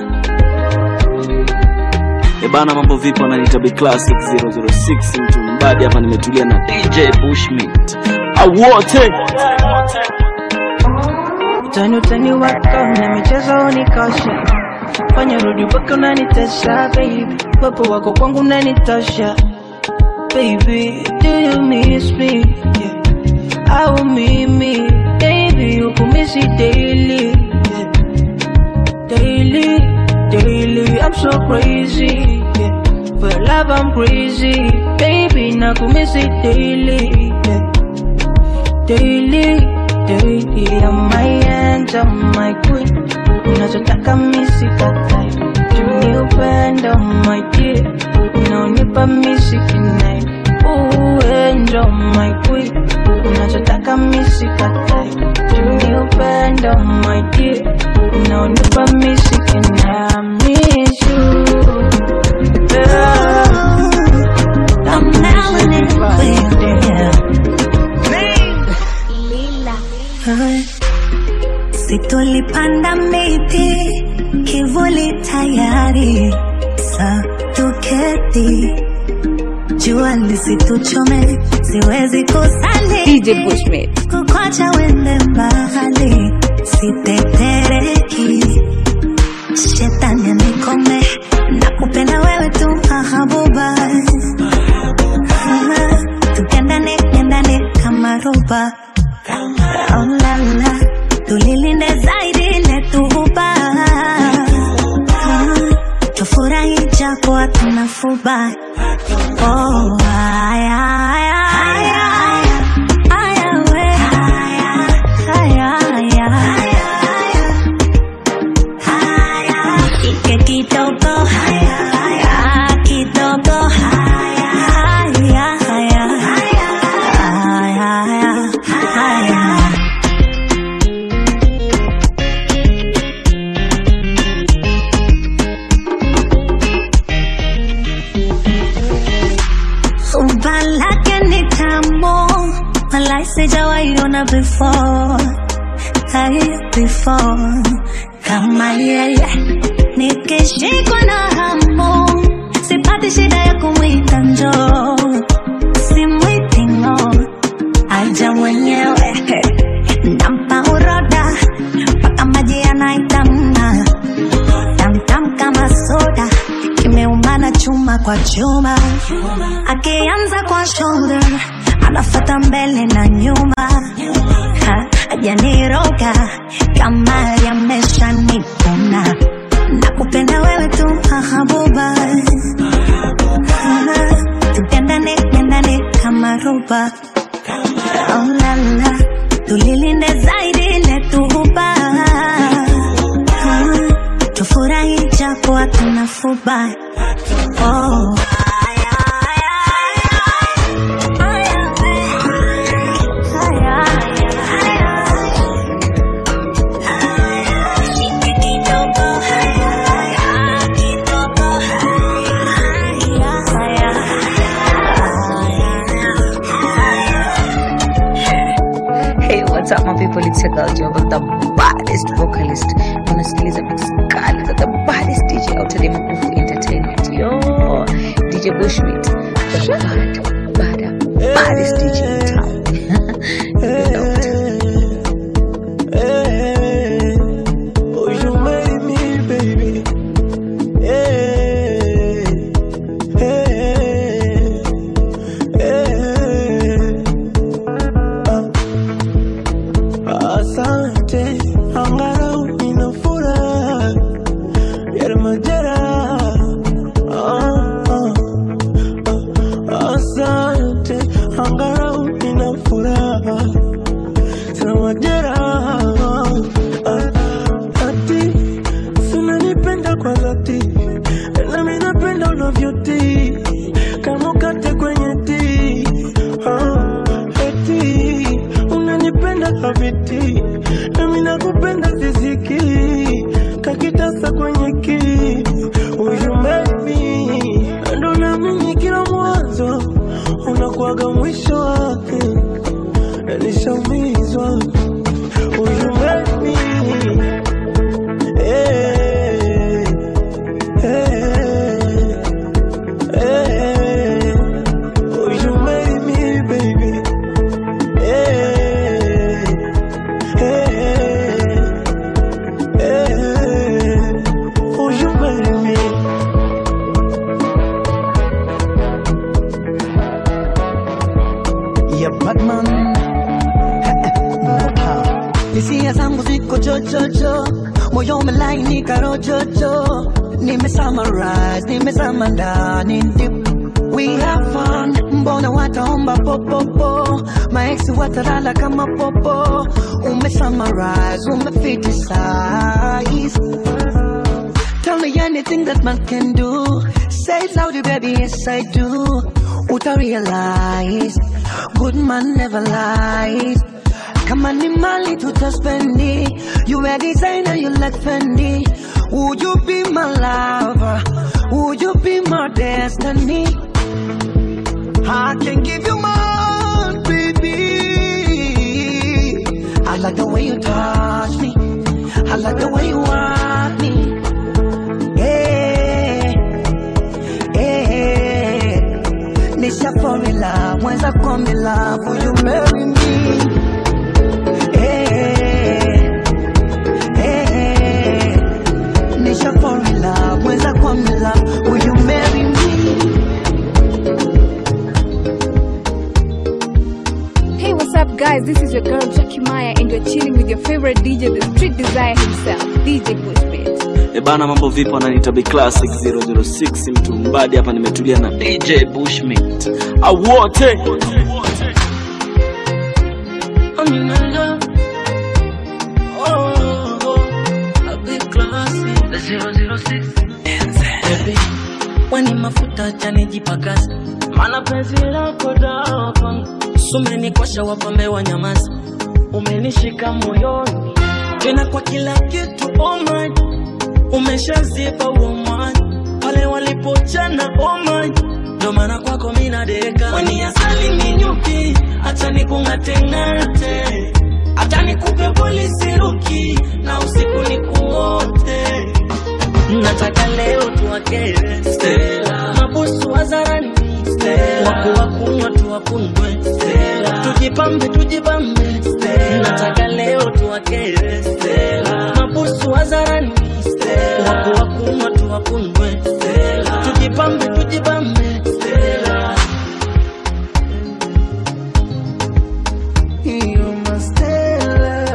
[SPEAKER 7] Ebana, mambo vipi? Wananiita Big Classic 006 mtu mbadi hapa, nimetulia na DJ Bushmeat awote
[SPEAKER 15] utani utani wako na michezo unikosha fanya rudi mpaka unanitesha baby wepo wako kwangu unanitosha baby do you miss me yeah. au mimi baby ukumisi daily yeah. daily daily I'm so crazy yeah. for your love I'm crazy baby nakumisi daily yeah. daily daily I'm my angel my queen unachotaka misikatai tuni upendo my dear unaonipa misikinai uendo my queen unachotaka misikatai tuni upendo my dear unaonipa misikinai I miss you yeah.
[SPEAKER 16] I'm now in it with Situlipanda miti kivuli tayari sa tuketi jua lisituchome siwezi kusali
[SPEAKER 13] DJ Bushmate.
[SPEAKER 16] kukwacha wende mbali sitetereki shetani anikome na kupenda wewe tu mahabuba tukendane kendane kama roba oh, la, la. tulilinde zaidi letuhuba tufurahi japo hatuna fuba oh, haya, haya, haya, haya, we. Haya, haya. Ike kidogo haya, kidogo haya, haya, haya. Haya, haya. Umba lake ni tamu, walai sijawahi ona before, hai before kama yeye. Nikishikwa na hamu, sipati shida ya kumwita njoo, simwiti ng'o, aja mwenyewe nampa uroda mpaka maji yanaitamna tamtam kama soda kimeumana chuma kwa chuma akianza kwa shoulder anafata mbele na nyuma Ha, ajaniroga kama yamesha nipuna na kupenda wewe tu hahabuba tupendane pendane kama roba oh, la, la. tulilinde zaidi letuhuba tufurahi japo hatuna fuba oh.
[SPEAKER 18] Hey, what's up my people? It's your girl Job, the baddest vocalist. Unasikiliza mix kali za the baddest DJ out there Makufu Entertainment. Yo, DJ Bushmeat, the bad, bad, baddest DJ in town. You know it.
[SPEAKER 2] Oh unavyotii kama ukate kwenye tii ah, eti unanipenda haviti nami nakupenda ziziki kakitasa kwenye ki uyumemi ndo namini kila mwanzo unakuwaga mwisho wake nishaumizwa uyumemi hey, hey, hey. Oh, you made me, baby. Hey, hey, hey. Oh, you made me.
[SPEAKER 15] ya Batman hisia zangu ziko chochocho moyo umelainika rochocho nime summarize nimezama ndani deep. we have fun mbona wataomba popopo maeksi watalala kama popo ume summarize umefitisize Tell me anything that man can do. Say it loudly, baby, yes I do. Uta realize, good man never lies. Kama ni mali tutaspendi. You a designer, you like Fendi. Would you be my lover? Would you be my destiny? I can give you more, baby. I like the way you touch me. I like the way you want me. Eh, eh, Nisha fall in love, mwenza come in love, will you marry me? Eh, eh, Nisha fall in love, mwenza come in love, will you marry me?
[SPEAKER 13] Hey, what's up, guys? This is your girl Jackie Maya, and you're chilling with your favorite DJ, the Street Desire himself, DJ Bushbeat.
[SPEAKER 7] E bana, mambo vipi? Wananiita Big Classic 006 mtu mbadi hapa, nimetulia na DJ Bushmint awote
[SPEAKER 17] I'm in love. Oh, oh, a big classy. The 006. Baby, wani mafuta chanijipakazi mana penzi lako dawa kwangu sumenikosha wapambe wa nyamazi umenishika moyoni tena kwa kila kitu oh my umeshazipa uomani pale walipochana oh my ndo maana kwako mina deka weni asali minyuki hata nikung'ateng'ate hata nikupe polisi ruki na usiku nikuote nataka leo tuwakere Stella. mabusu wazarani waku wakunywa tuwakunywe tujipambe tujipambe nataka leo tuwakere Stella. mabusu wazarani waku wakunywa tuwakunywe tujipambe tujipambe Stella.
[SPEAKER 2] You must Stella,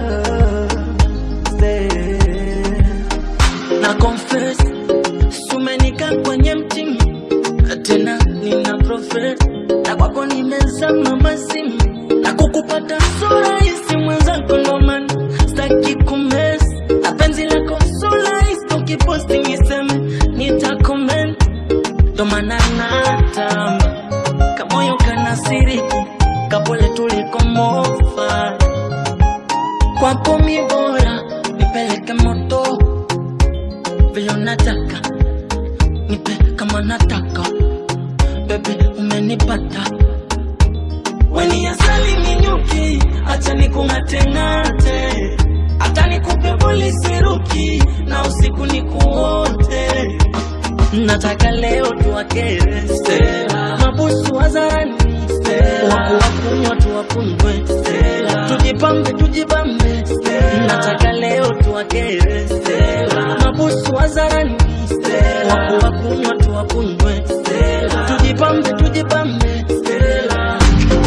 [SPEAKER 2] Stella.
[SPEAKER 17] na confess sumenika kwenye mtimi tena nina profess na kwako nimezama mazimu na kukupata sura hisi mwenzako ndoman staki kumes na penzi lako sura hisi ukiposti niseme nitakoment ndomana natamba kamoyo kanasiriki kapole tulikomofa kwako mi bora nipeleke moto vile unataka nipe kama nataka bebe umenipata weni asali minyuki acha nikung'ateng'ate hata nikupe polisi ruki na usiku nikuote nataka leo tuwakere Stella. mabusu wazarani waku wakunywa tuwakunywe tujipambe tujipambe nataka leo tuwakere Stella. mabusu wazarani waku wakunywa tuwakunywe tujipambe tujipambe Stella.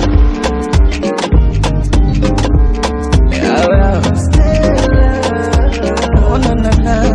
[SPEAKER 2] Oh, na, na, na,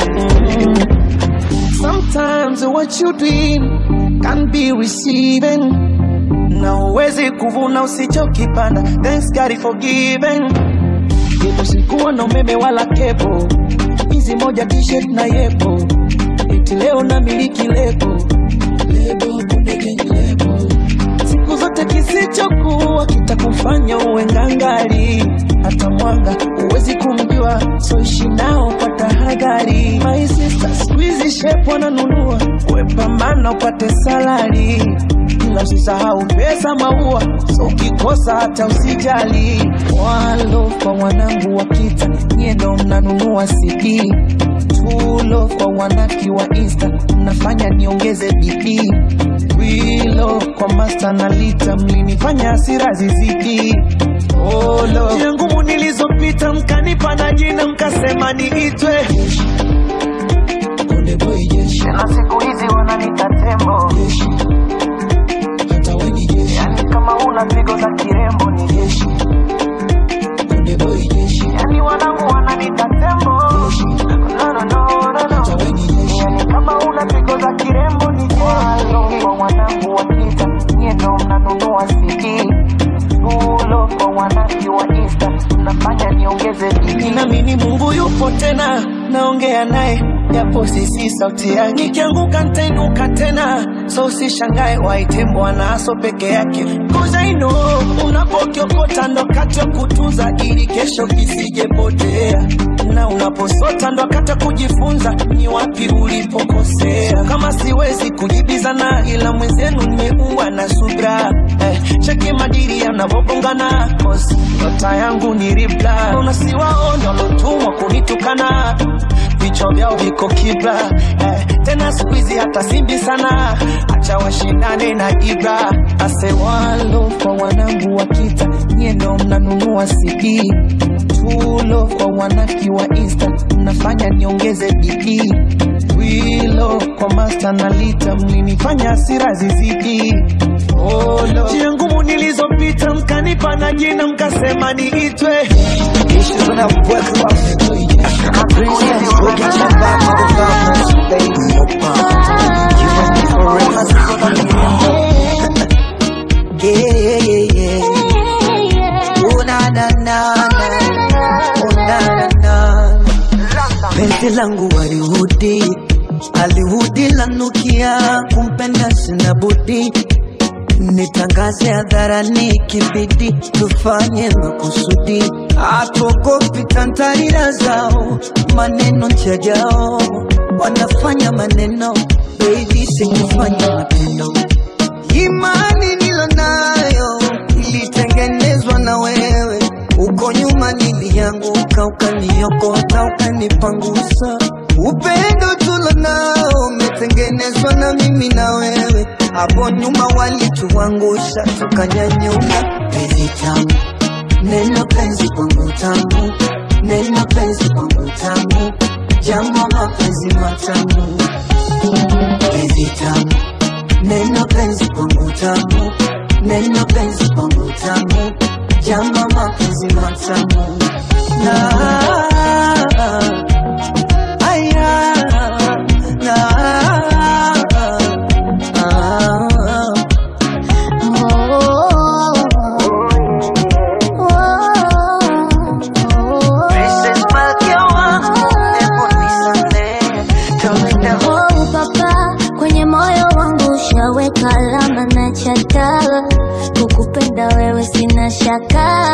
[SPEAKER 2] Sometimes what you dream can be receiving. Na uwezi kuvuna usichokipanda. Thanks God is forgiven. Yetu sikuwa na umeme wala kepo, hizi moja t-shirt na yepo. eti leo na miliki lebo lebo Konde Gang lebo siku zote kisichokuwa kitakufanya uwe ngangari hata mwanga huwezi kumjua so ishi nao kwa tahadhari my sister squeeze shape wananunua wepambana upate salari ila usisahau pesa maua so ukikosa hata usijali walo kwa wanangu wa kita nyie ndo mnanunua cd tulo kwa wanaki wa insta mnafanya niongeze bidii wilo kwa masta na lita mlinifanya hasira zizidi olo njia ngumu nilizopita mkanipa na jina mkasema niitwe Konde boy jeshi na siku hizi wananita tembo jeshi hata we ni jeshi yani kama una pigo za kirembo ni jeshi Konde boy jeshi yani wanangu wananita tembo jeshi no no no no no hata we ni jeshi yani kama una pigo za kirembo ni jeshi Walo kwa wanangu wakita nyie ndo mnanunua CD Tulo kwa wanangu wa Insta mnafanya niongeze bidii Ninaamini Mungu yupo tena naongea naye japo sisi sauti yake nikianguka nitainuka tena so usishangae waite bwana aso peke yake cause I know unapokiokota ndo kati ya kutunza ili kesho kisijepotea na unaposota ndo kata kujifunza ni wapi ulipokosea kama siwezi kujibizana ila mwenzenu nimeumbwa na subra eh, cheki madiri yanavobongana cause nyota yangu ni ribla unasiwaona walotumwa kunitukana vichwa vyao viko kibla eh, tena siku hizi hata simbi sana acha washindane na ibra asewalo kwa wanangu wa kita nyie ndo mnanunua cd tulo kwa wanaki wa insta mnafanya niongeze bidii wilo kwa masta na lita mlinifanya hasira zizidi olo njia ngumu nilizopita mkanipa na jina mkasema niitwe
[SPEAKER 15] Issues when I work rough. My princess, go get your back on the farmers, baby. You must be for real. Must be for real. Yeah, yeah, yeah, yeah. Oh, na, na, na, na. Oh, na, na, na. Penzi langu walihudi alihudi lanukia kumpenda sina budi nitangaze hadharani kibidi tufanye makusudi atogopi tantarira zao maneno njajao wanafanya maneno baby sikufanya matendo imani nilonayo ilitengenezwa na wewe uko nyuma nilianguka ukaniokota ukanipangusa upendo tulo nao umetengenezwa na mimi na wewe hapo nyuma walituangusha tukanyanyuka penzi tamu neno penzi kwangu tamu neno penzi kwangu tamu jambo mapenzi matamu penzi tamu neno penzi kwangu tamu neno penzi kwangu tamu jambo mapenzi matamu na aya na Princess Malkia wangu, hebu nisamehe, tawenda
[SPEAKER 16] Oh, papa kwenye moyo wangu ushaweka alama na chata kukupenda wewe sina shaka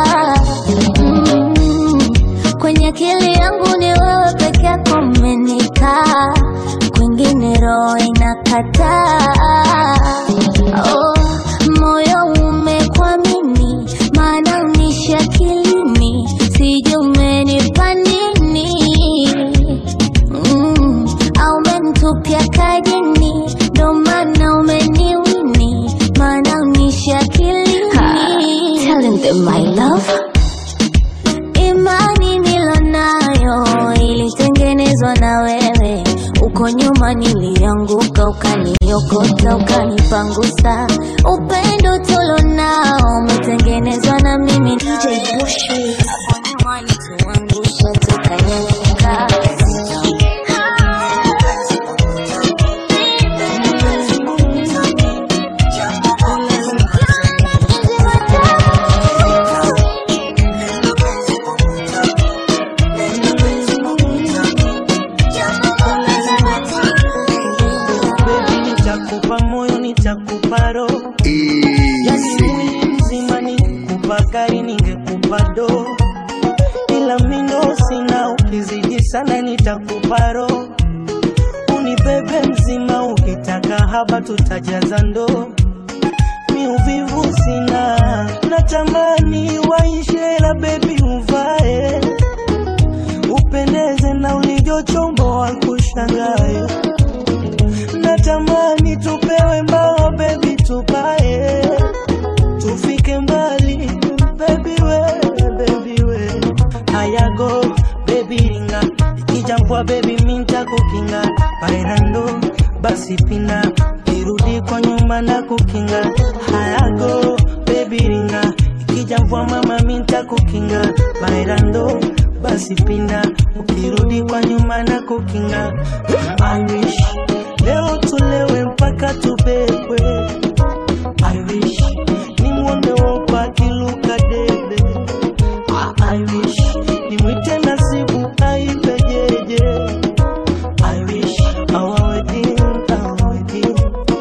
[SPEAKER 16] mm, kwenye akili yangu ni wewe peke yako umenikaa kwingine roho inakataa oh, moyo umekwamini maana unishi akilini sijui umenipa nini mm, au umenitupia kajini ndo maana umeniwini maana unishi akilini Telling them my love imani nilonayo ilitengenezwa na wewe uko nyuma nilianguka ukaniokota ukanipangusa upendo tulonao umetengenezwa na mimi DJ Bushi hapo nyuma nituangusha tukanyanyuka
[SPEAKER 17] nitakupa roho yani mwili mzima ningekupa gari ningekupa do ila mindo sina ukizidi sana nitakupa roho unibebe mzima ukitaka haba tutajaza ndoo mi uvivu sina natamani waishe la bebi uvae upendeze na ulivyochomboa kushangae natamani tupewe mbao bebi tupae tufike mbali bebi we bebi we hayago bebi ringa ikijambwa bebi minta kukinga bailando basi pina irudi kwa nyuma na kukinga hayago bebi ringa ikijambwa mama minta kukinga bailando basi pinda ukirudi kwa nyuma na kukinga I wish leo tulewe mpaka tubebwe I wish nimwone wopa akiluka debe I wish nimwite nasibu aipejeje I wish our wedding, our wedding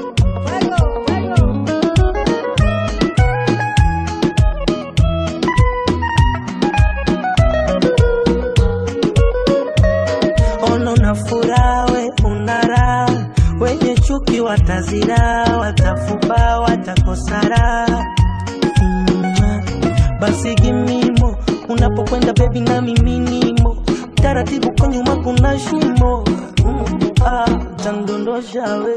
[SPEAKER 17] ono na furaha we unara wenye chuki watazira watafuba watakosara mm, basi gimimo unapokwenda bebi na miminimo taratibu kwa nyuma kuna shimo mm, ah, tandondosha we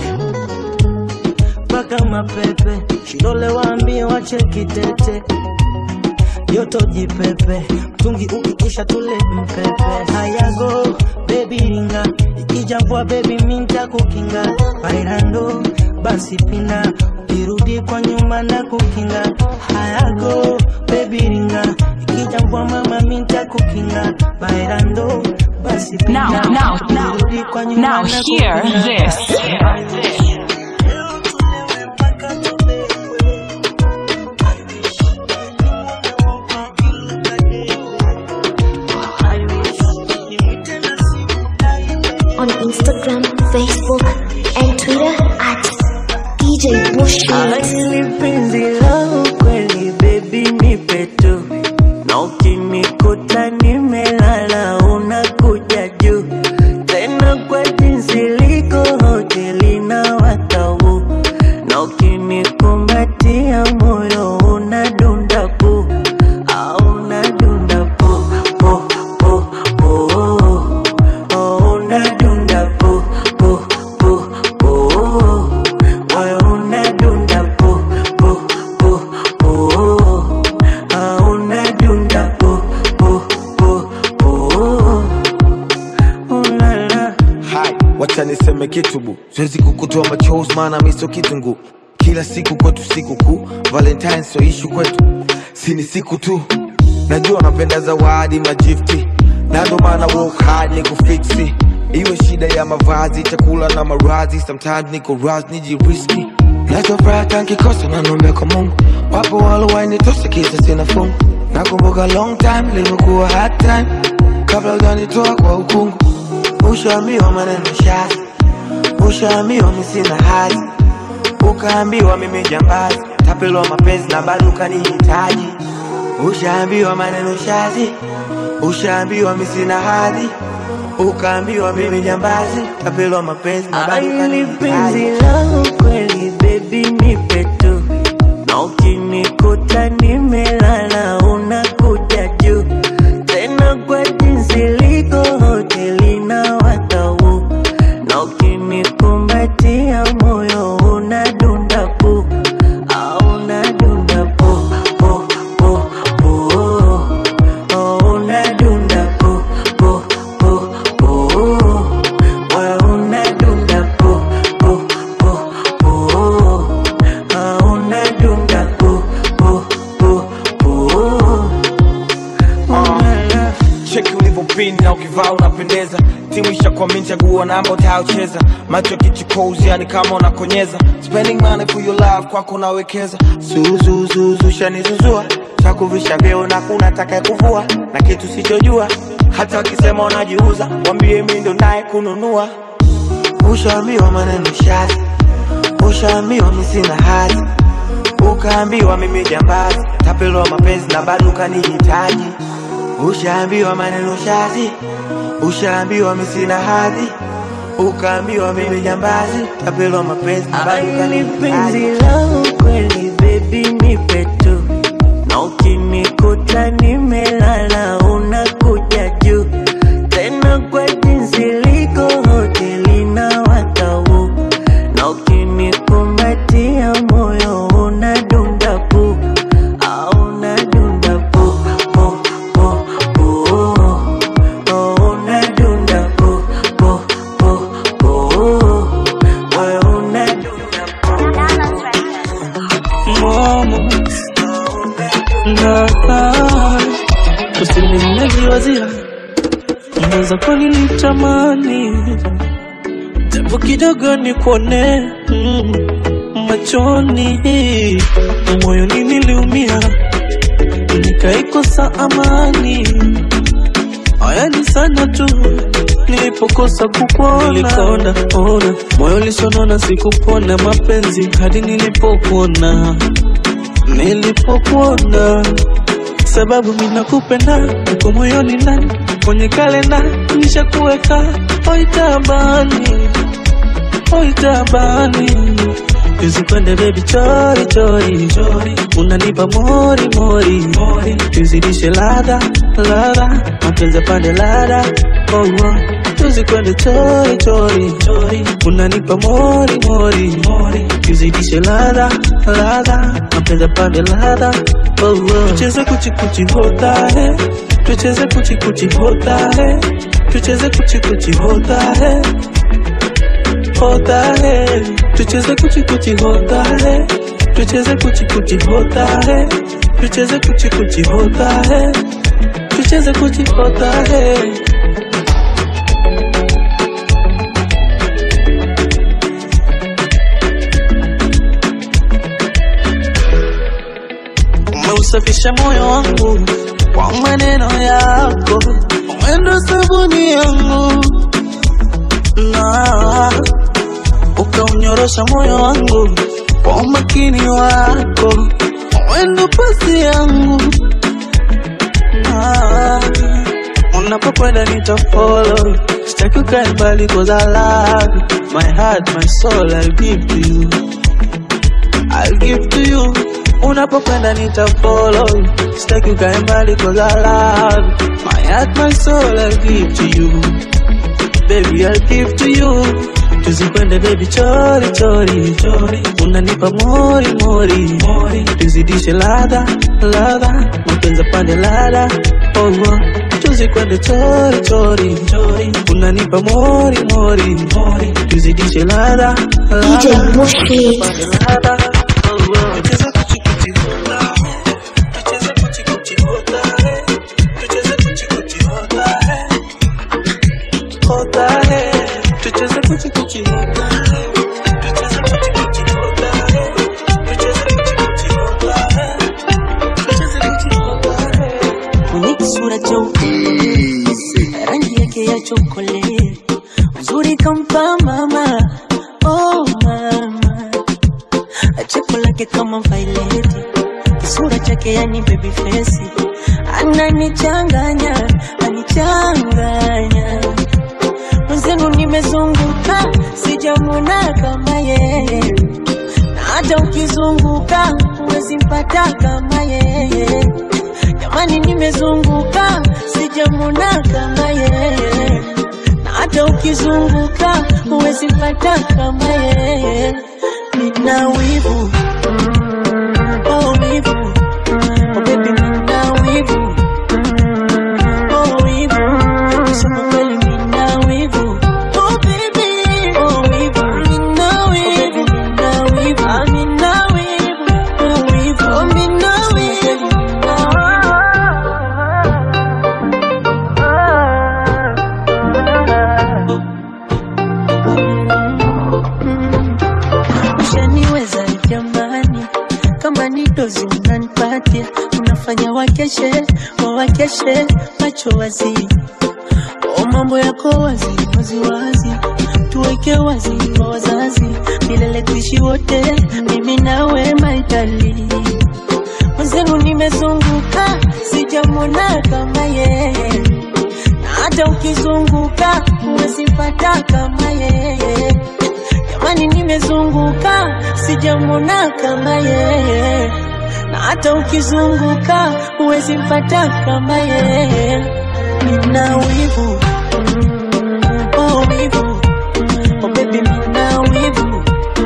[SPEAKER 17] mpaka mapepe shidole waambie wacheki tete joto jipepe mtungi ukikisha tule mpepe hayago bebi ringa ikijambwa bebi minta kukinga bailando basi pina ukirudi kwa nyuma na kukinga hayago bebi ringa ikijambwa mama minta kukinga bailando basi pina
[SPEAKER 19] Now, now, now,
[SPEAKER 17] ukirudi kwa nyuma
[SPEAKER 19] now
[SPEAKER 17] na
[SPEAKER 19] hear
[SPEAKER 17] kukinga.
[SPEAKER 19] this.
[SPEAKER 16] on Instagram, Facebook, and Twitter at DJ Bushmeat.
[SPEAKER 2] Hili penzi langu kweli baby nipe tu na ukinikuta nimelala unakuja juu tena kwa jinsi liko hoteli na watau na ukinikumbatia moyo unadunda pu au unadunda pu pu pu pu oh, unadunda pu pu pu pu moyo unadunda pu pu pu pu ah, unadunda pu pu pu pu ulala
[SPEAKER 20] Hai, wacha niseme kitu bu, siwezi kukutoa machozi maana mi sio kitungu. Kila siku kwetu siku kuu, Valentine sio ishu kwetu, si ni siku tu. Najua napenda zawadi majifti, na ndo maana work hard ni kufiksi. Iwe shida ya mavazi, chakula na marazi, sometimes niko raz nijiriski. Nachofuraha nkikosa na nombe kwa Mungu, wapo walowainitosa kisa sina fungu. Nakumbuka long time ilivyokuwa hard time, kabla hujanitoa kwa ukungu Ushaambiwa maneno shazi, ushaambiwa mi sina hazi, ukaambiwa mimi jambazi, tapelwa mapenzi na bado ukanihitaji. Ushaambiwa maneno shazi, ushaambiwa mi sina hadhi, ukaambiwa mimi jambazi, tapelwa mapenzi na bado
[SPEAKER 2] Hili penzi
[SPEAKER 20] ukanihitaji.
[SPEAKER 2] langu kweli baby nipe tu na ukinikuta nimelala unakuja juu tena kwa jinsi liko hoteli na watau na ukinikumbatia moyo unadunda pu au unadunda pu pu pu pu oh, unadunda pu pu pu pu moyo unadunda pu pu pu pu ah, unadunda pu pu pu pu
[SPEAKER 20] cheki ulivyopinda ukivaa unapendeza timu ishakwamini chagua namba utayocheza macho kichukozi yani kama unakonyeza spending money for your love kwako unawekeza suzuzuzu shanizuzua chakuvisha vyeo na kuna taka kuvua na kitu sichojua hata wakisema unajiuza wambie mi ndo naye kununua ushaambiwa maneno shazi
[SPEAKER 2] ushaambiwa mi sina hadhi ukaambiwa mimi jambazi tapelwa mapenzi na bado ukanihitaji ushaambiwa maneno shazi ushaambiwa mi sina hadhi ukaambiwa mimi jambazi tapelwa mapenzi na bado
[SPEAKER 15] Ni penzi
[SPEAKER 2] ukanihitaji
[SPEAKER 15] langu kweli baby nipe tu na ukinikuta nimelala unakuja juu tena kwa jinsi liko hoteli na watau na ukinikumbatia moyo unadunda pu au unadunda pu pu pu pu oh, unadunda pu pu pu pu moyo unadunda
[SPEAKER 17] Mama na usinimejiwazia mweza kwa nilitamani japo kidogo nikuone mm, machoni moyoni niliumia nikaikosa amani ayani sana tu nilipokosa kukuona nilikaona ona moyo lisonona sikupona mapenzi hadi nilipokuona nilipokuona sababu minakupenda uko moyoni ndani kwenye kalenda nishakuweka oitabani oitabani tuzikwende bebi chori chori chori unanipa mori mori mori tuzidishe ladha ladha mapenzi pande ladha oh, oh. tuzikwende chori chori chori unanipa mori mori mori tuzidishe ladha ladha mapenzi pande ladha oh, oh. tucheze kuchi kuchi hota he tucheze kuchi kuchi hota he tucheze kuchi kuchi hota he hota he tucheze kuchi kuchi hota he tucheze kuchi kuchi hota he tucheze kuchi kuchi hota he tucheze kuchi hota he umeusafisha moyo wangu kwa maneno yako mwendo sabuni yangu na ukaunyorosha moyo wangu kwa umakini wako mwendo pasi yangu na unapokwenda nitafolo sitaki ukae mbali cause I love you. my heart my soul I'll give to you I'll give to you unapokwenda nitafolo sitaki ukae mbali cause I love you. my heart my soul I'll give to you baby I'll give to you tuzikwende baby chori chori chori unanipa mori mori mori tuzidishe ladha ladha mapenzi pande ladha oh, oh. tuzikwende chori chori chori unanipa mori mori mori tuzidishe ladha
[SPEAKER 16] DJ
[SPEAKER 17] ladha
[SPEAKER 16] Bushbeat.
[SPEAKER 17] pande ladha oh, oh. Tucheze kuchi kuchi hota, tucheze kuchi kuchi hota, tucheze kuchi kuchi hota, hota, tucheze kuchi kuchi hota, tucheze kuchi kuchi hota, tucheze kuchi kuchi hota, tucheze kuchi hota.
[SPEAKER 15] mwenye kisura cheupe, rangi yake ya chokole, uzuri kampa mama, oh mama, cheko lake kama vaileti, kisura chake yani baby face, ananichanganya, anichanganya mwenzenu nimezunguka, sijamwona kama yeye, na hata ukizunguka huwezi mpata kama yeye. Jamani, nimezunguka sijamwona kama yeye, na hata ukizunguka huwezi mpata kama yeye. Nina wivu oh wivu oh baby, nina wivu oh wivu, kusema kweli nina wivu oh baby oh wivu, nina wivu nina wivu ah, nina wivu oh wivu oh nina wivu ushaniweza jamani, kama ni dozi unanipatia, unafanya wakeshe wawakeshe macho wazi, o mambo yako wazi wazi wazi, tuweke wazi wa wazazi, milele
[SPEAKER 11] milele tuishi wote, mimi nawe maitali. Mwenzenu nimezunguka, sijamwona kama yeye, na hata ukizunguka umesipata kama yeye. Jamani, nimezunguka, sijamwona kama yeye, na hata ukizunguka huwezi mpata kama yeye. Nina wivu oh wivu oh baby, nina wivu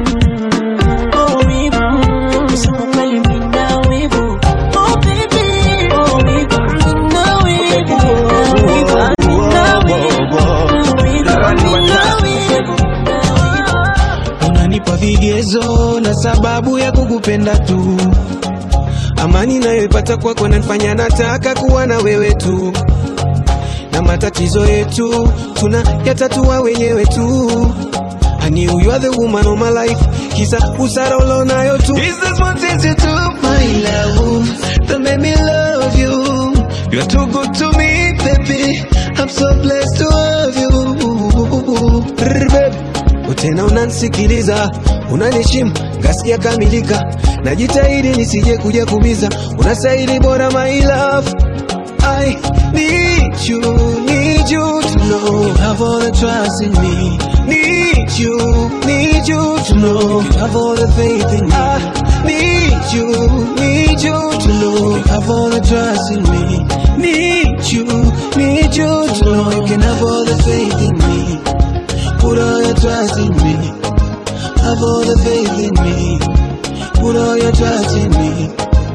[SPEAKER 11] oh wivu, kusema kweli nina wivu oh baby oh wivu, nina wivu nina wivu nina wivu nina wivu
[SPEAKER 12] unanipa vigezo na sababu ya kukupenda tu amani nayoipata kwako nanifanya nataka kuwa na wewe tu na matatizo yetu tuna yatatua wenyewe tu I knew you are the woman of my life kisa usara ulionayo tu Is this one thing you do my love that made me love you You are too good to me baby I'm so blessed to have you Brr, baby tena unanisikiliza unanishimu ngasikia kamilika najitahidi nisije kuja kumiza unastahili bora my love I need you, need you to know you have all the trust in me. Need you, need you to know you have all the faith in me. I need you, need you to know you have all the trust in me. Need you, need you to know you can have all the faith in me. Put all your trust in me. Have all the faith in me. Put all your trust in me.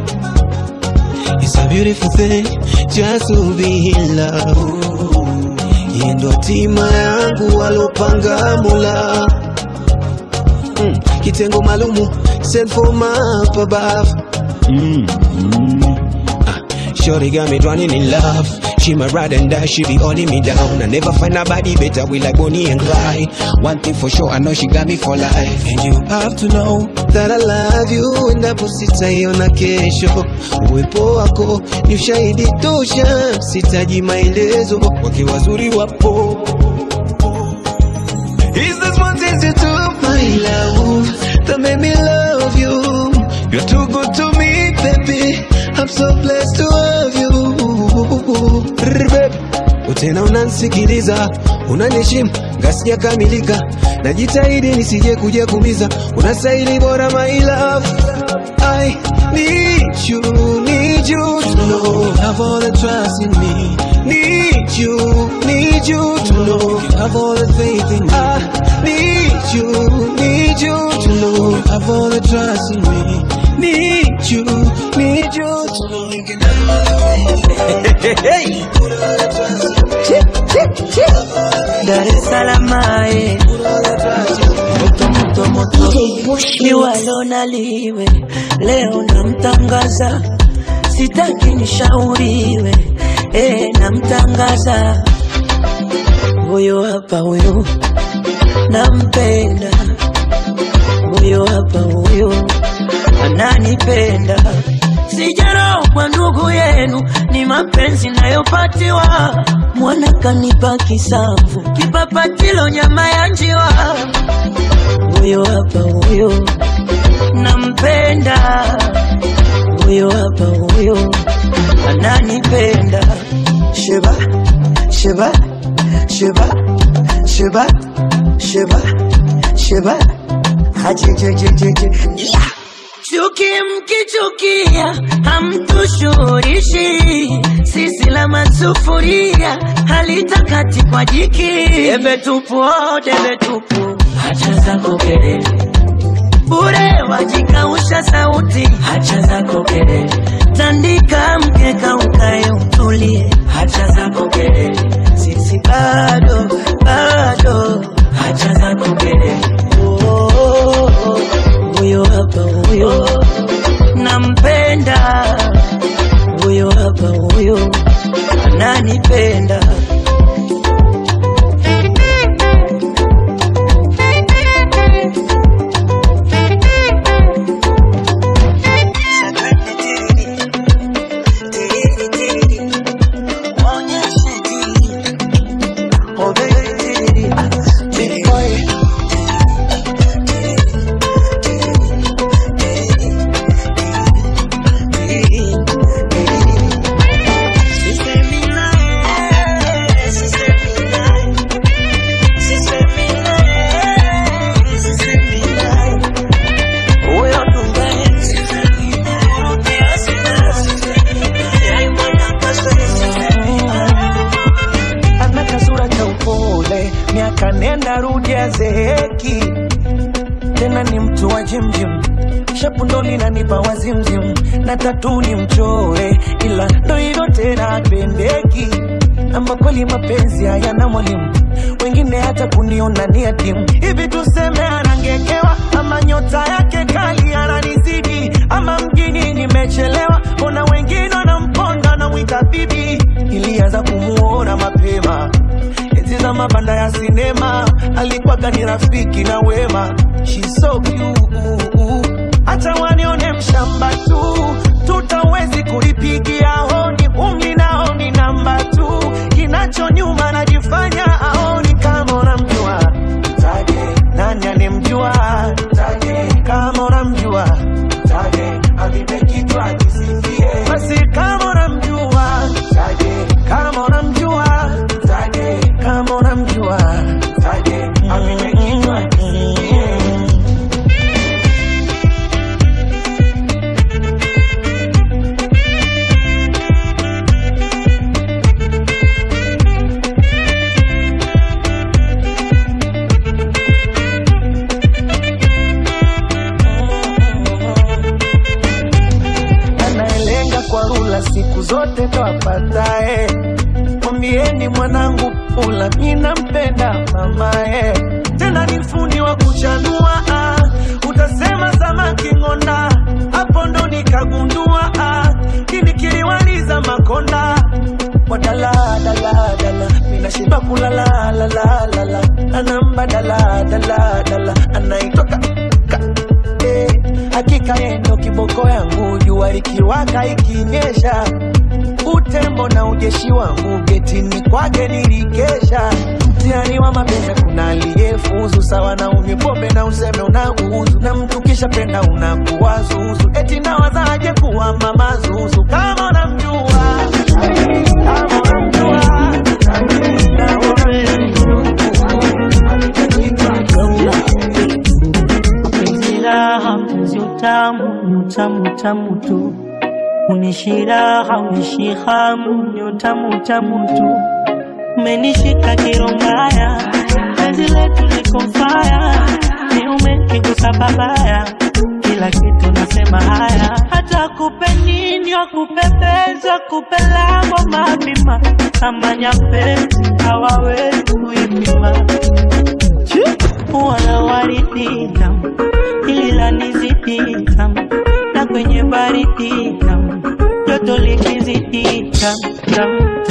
[SPEAKER 12] It's a beautiful thing just to be in love. Yeye ndo hatima yangu walopanga Mola. Mm, kitengo maalumu sent for my up above. Mm, mm. Ah, Shorty got me drowning in love. She my ride and die, she be holding me down. I never find nobody better, we like Bonnie and Clyde. One thing for sure, I know she got me for life. And you have to know that I love you, endapo sitaiona kesho. Uwepo wako ni ushahidi tosha, sitaji maelezo, wake wazuri wapo. Is this one thing you do, my love, that made me love you? You're too good to me, baby. I'm so blessed to have you. Brr, baby. Tena unanisikiliza, unanishimu, ngasija kamilika, najitahidi nisije kuja kumiza, unastahili bora my love. I need you, need you to know you have all the trust in me. Need you, need you to know you have all the faith in me. I need you, need you to know you have all the trust in me. Need you, need you to know you can have all the faith in me. Put all the trust in me.
[SPEAKER 11] Dar es Salaam eh. moto moto moto liwalo na liwe leo namtangaza sitaki nishauriwe eh, namtangaza huyo hapa huyo nampenda huyo hapa huyo ananipenda sijarogwa ndugu yenu ni mapenzi nayopatiwa mwana kanipa kisamvu kipapatilo nyama ya njiwa huyo hapa huyo nampenda huyo hapa huyo ananipenda sheba sheba sheba sheba sheba sheba hajejejejeje yeah. Chuki mkichukia hamtushurishi, sisi la masufuria halitakati kwa jiki. Debe tupu, oh, debe tupu, hacha zako kelele bure, wajikausha sauti, hacha zako kelele, tandika mkeka ukae utulie, hacha zako kelele, sisi bado bado, hacha zako kelele oh, oh, oh huyo hapa huyo nampenda huyo hapa huyo ananipenda
[SPEAKER 15] mtoto wa jimjim shapu ndo linanipa wazimzim na tatu ni mchore ila ndo hivyo tena pendeki ama kweli mapenzi hayana mwalimu wengine hata kuniona ni adimu hivi tuseme anangekewa ama nyota yake kali ananizidi ama mjini nimechelewa ona wengine wanamponda namwita bibi ilianza kumuona mapema enzi za mabanda ya sinema alikuwaga ni rafiki na wema She's so cute hata wanione mshamba tu tutawezi kulipigia honi umli naoni namba tu kinacho nyuma najifanya aoni kama unamjua taje nani anemjua taje kama unamjua taje avipe kitu akisifie basi kama unamjua taje kama unamjua taje kama unamjua taje avipe kitu akisifie anayelenga kwa rula siku zote ndo apatae. Mwambieni mwanangu pula, mi nampenda mamae, tena ni fundi wa kuchanua ah. Utasema samaki ng'onda, hapo ndo nikagundua ah. Kini kiliwaliza makonda wadala dala dala, mina shiba kulala la la la la, anamba dala dala dala, anaitoka eh, hakika yeye ndo kiboko yangu, jua likiwaka ikinyesha, utembo na ujeshi wangu getini kwake nilikesha. Mtihani wa mapenzi kuna aliyefuzu sawa na unywe pombe na useme unauzu, na mtu kisha penda unakuwa zuzu, eti nawazaje kuwa mama zuzu kama unamjua kama unamjua na
[SPEAKER 14] Penzi raha, mpenzi utamu, ni utamu utamu tu. Unishi raha, unishi hamu, ni utamu utamu tu. Umenishika kirombaya, penzi letu liko faya, ni umekigusa babaya, kila kitu nasema haya, hata kupe nini wakupepeza, kupe lango mapima, kama nyapezi hawawezi kuipima wala waridi tamu, hili lanizidi tamu, na kwenye baridi tamu, joto likizidi tamu tamu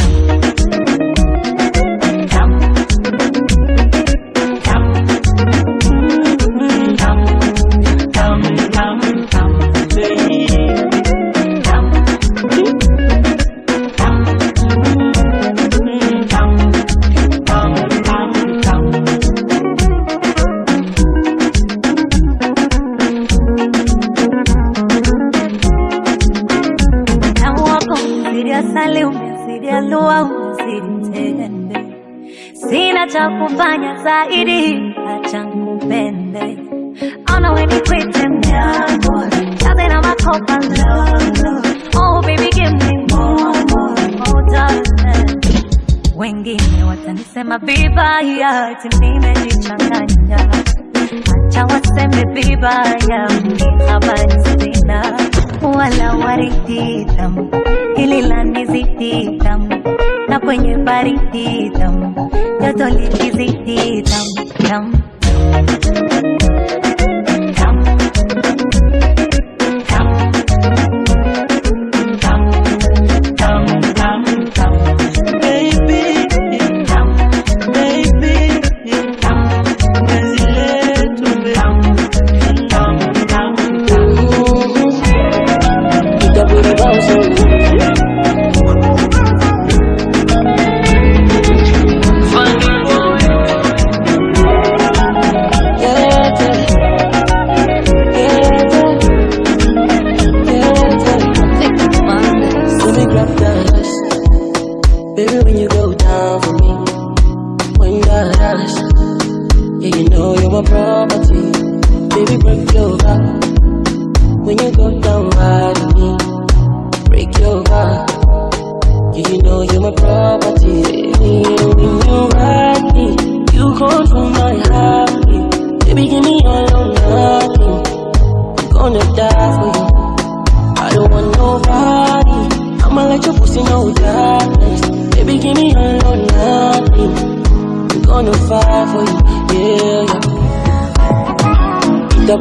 [SPEAKER 14] tamu. Tamu. Mm, tamu. Tamu, tamu, tamu, baby. Tamu. Tamu. Mm, tamu. Tamu, tamu, tamu.
[SPEAKER 21] Utamu wako umezidi asali, umezidi alua, umezidi tende. Sina cha kufanya zaidi, acha nikupende. Ona we nikwite mdogo, kaze na makopa lolo. Oh baby give me more, more, more darling. Wengine watanisema vibaya, eti nimejichanganya. Acha waseme vibaya, mimi habari sina wala waridi tamu, hili lanizidi tamu, na kwenye baridi tamu, joto likizidi tamu tamu tamu tamu tamu tamu tamu
[SPEAKER 14] Baby,
[SPEAKER 21] tamu
[SPEAKER 14] baby,
[SPEAKER 21] tamu
[SPEAKER 14] penzi letu baby.
[SPEAKER 21] tamu tamu tamu
[SPEAKER 14] Yeah,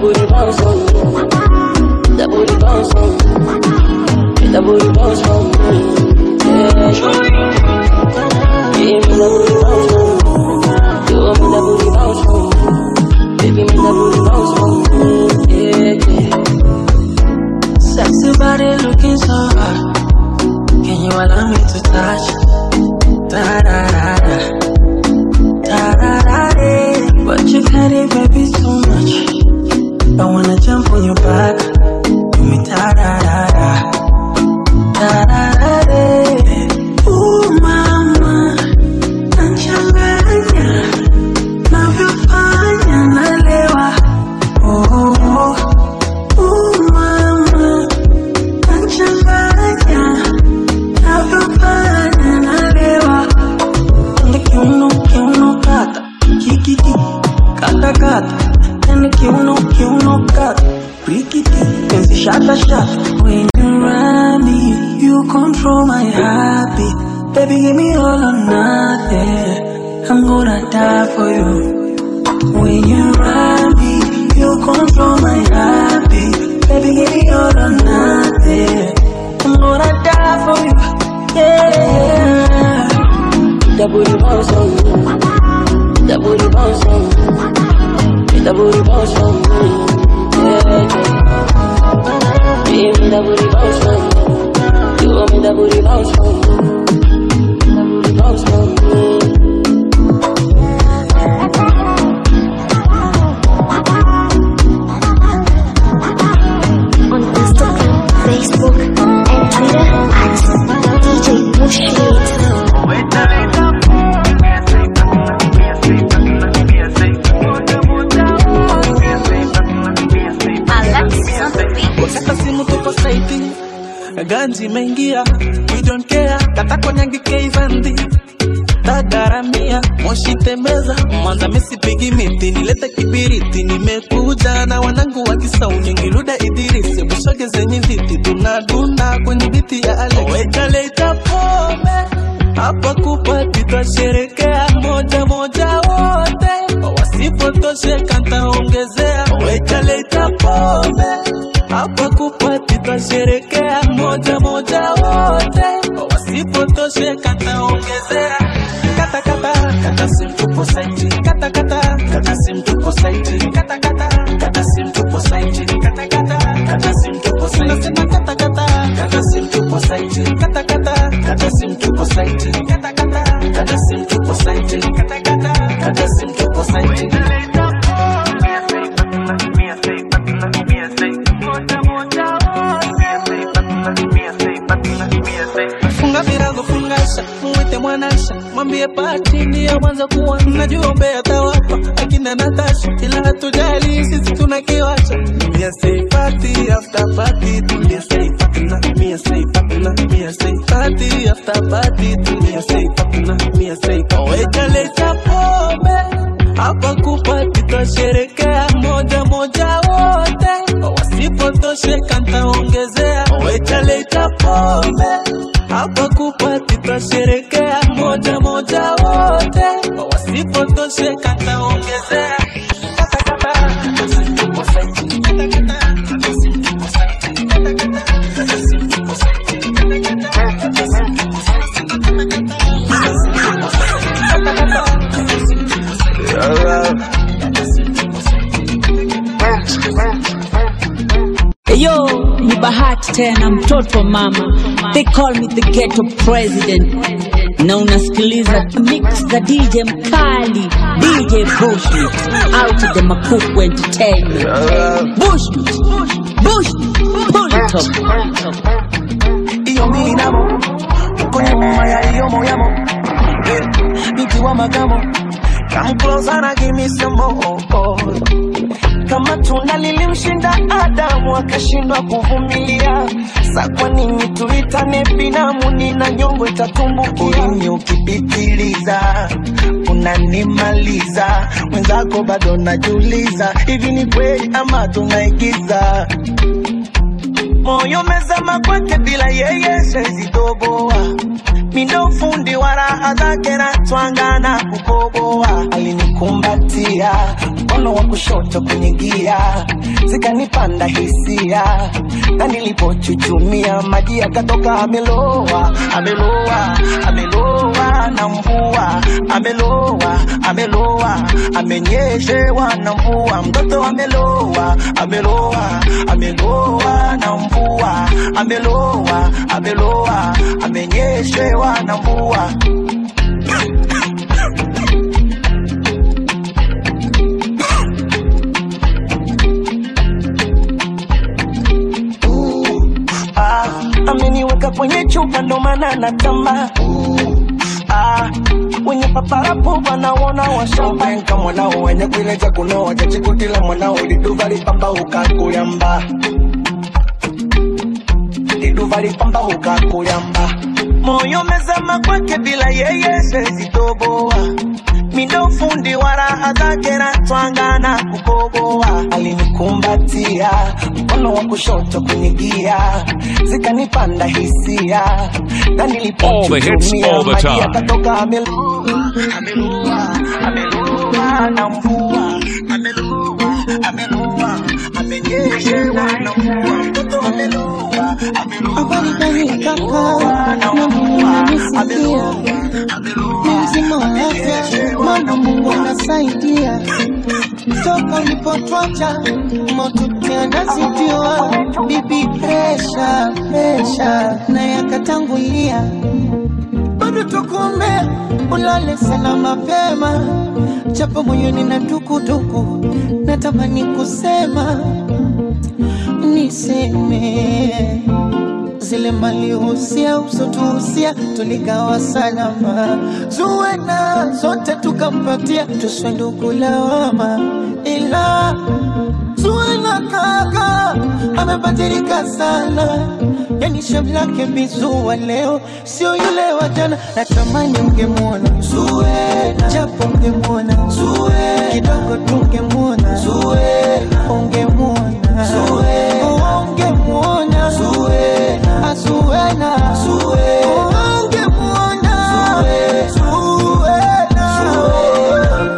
[SPEAKER 11] booty bounce on me. That booty bounce on me. That booty bounce on me. Yeah. Give me that booty bounce on me. You want me that booty bounce on me. Baby, me that booty bounce on me. Yeah, yeah. Sexy body looking so hot. Can you allow me to touch? Da da da da. Da da da da. But you've had it, baby, too much. I wanna jump on your back. Do me da da da da. Da da da da. Ooh, mama. Nachanganya. Navyofanya nalewa. Oh, oh, oh. Ooh, mama. Nachanganya. Navyofanya nalewa. Ende kiuno, kiuno kata. Kikiki. Kata kata. Ende kiuno, kiuno kata. Rikiti. Penzi shata shata. When you ride me, you control my heartbeat. Baby, give me all or nothing. I'm gonna die for you. When you ride me, you control my heartbeat. Baby, give me all or nothing. I'm gonna die for you. Yeah. That booty bounce on me. That booty bounce on me. That booty bounce on me. Yeah. Give me that booty bounce on me. You want me that booty bounce on me. That booty bounce on me.
[SPEAKER 16] On Instagram, Facebook, and Twitter at DJ Bushmeat.
[SPEAKER 17] Kata simu tupo saiti ganji imeingia we don't care kata konyangi keivandi tagaramia moshi tembeza mwanza misipigi miti nilete kibiriti nimekuja na wanangu wa kisauni ngiluda idirisi bushoge zenye viti tunadunda kwenye biti ya ale wejaleta pombe hapa kupati twasherekea moja moja wote wasipotosheka ntaongezea wejaleta pombe hapa kupati twasherekea moja moja wote wasipotosheka ntaongezea kata kata kata simtupo saiti kata kata kata simtupo saiti kata kata kata simtupo saiti kata kata kata simtupo saiti nasema kata kata kata simtupo saiti kata kata kata simtupo saiti kata kata kata simtupo saiti kata kata kata simtupo saiti funga virago fungasha mwite mwanasha mwambie pati ndiyo mwanzo kuwa najua mbea tawapa akina natasha ila hatujali sisi tuna kiwasha Mia say party after party tulia say patna Mia say patna Mia say party after party tulia say patna Mia say kawaida leta pombe hapa kupati twasherekea moja moja wote wasipotosheka ntaongezea wetaleta pombe hapa kupati twasherekea moja moja wote wasipotosheka ntaongezea
[SPEAKER 10] Yo, ni bahati tena mtoto wa mama. They call me the ghetto president. Na unasikiliza mix za DJ mkali, DJ Bushmeat, out of the Makuku Entertainment. Bushmeat, Bushmeat, pull it up.
[SPEAKER 2] iyo minamo uko nyuma ya iyo moyamo Eh, nikiwa magamo come closer na give me some more kama tunda lilimshinda Adamu akashindwa kuvumilia, sa kwa nini tuitane binamu? Nina nyongo itatumbukia. Ulimi ukipitiliza unanimaliza, mwenzako bado najiuliza, hivi ni kweli ama tunaigiza? Moyo mezama kwake, bila yeye siwezi toboa. Mindo fundi wa raha zake na twanga na kukoboa. Alinikumbatia
[SPEAKER 15] mkono wa kushoto kwenye gia, zikanipanda hisia, na nilipochuchumia maji yakatoka, ameloa, ameloa, ameloa na mvua, ameloa, ameloa, amenyeshewa na mvua, mtoto ameloa, ameloa, ameloa na mvua, ameloa, ameloa, amenyeshewa na mvua. ah, ameniweka kwenye chupa ndo maana natamba ah, wenye paparapo wanaona washambanka mwanao wenye kuileja kunoa chachikutila mwanao liduva lipamba ukakuyamba liduva lipamba ukakuyamba moyo mezama kwake bila yeye sezitoboa mindo fundi wa raha zake na twangana kukoboa alinikumbatia mkono wa kushoto kwenye gia zikanipanda hisia na
[SPEAKER 3] All the hits,
[SPEAKER 15] nilipochuchumia
[SPEAKER 3] all the
[SPEAKER 15] maji
[SPEAKER 3] time.
[SPEAKER 15] yakatoka ameloa ameloa ameloa na mvua ameloa ameloa amenyeshewa na mvua mtoto ameloa
[SPEAKER 2] Habari gani kaka, na Mungu ananisikia, ni mzima wa afya, maana Mungu anasaidia. Toka ulipotwacha moto tena zidiwa, bibi presha presha na yakatangulia, bado tukuombea ulale sana mapema, japo moyoni na dukuduku, natamani kusema niseme zile malihusia usotuhusia tuligawa salama, zuwena zote tukampatia, tuswe ndugu lawama, ila zuwena kaka amebadilika sana, yani shabu lake bizua leo sio yule wa jana. Natamani ungemwona Zuwena, japo ungemwona Zuwena, kidogo tungemwona Zuwena, ungemwona Zuwena, ungemwona Zuwena, Azuwena, Zuwena, ungemwona Zuwena, Zuwena.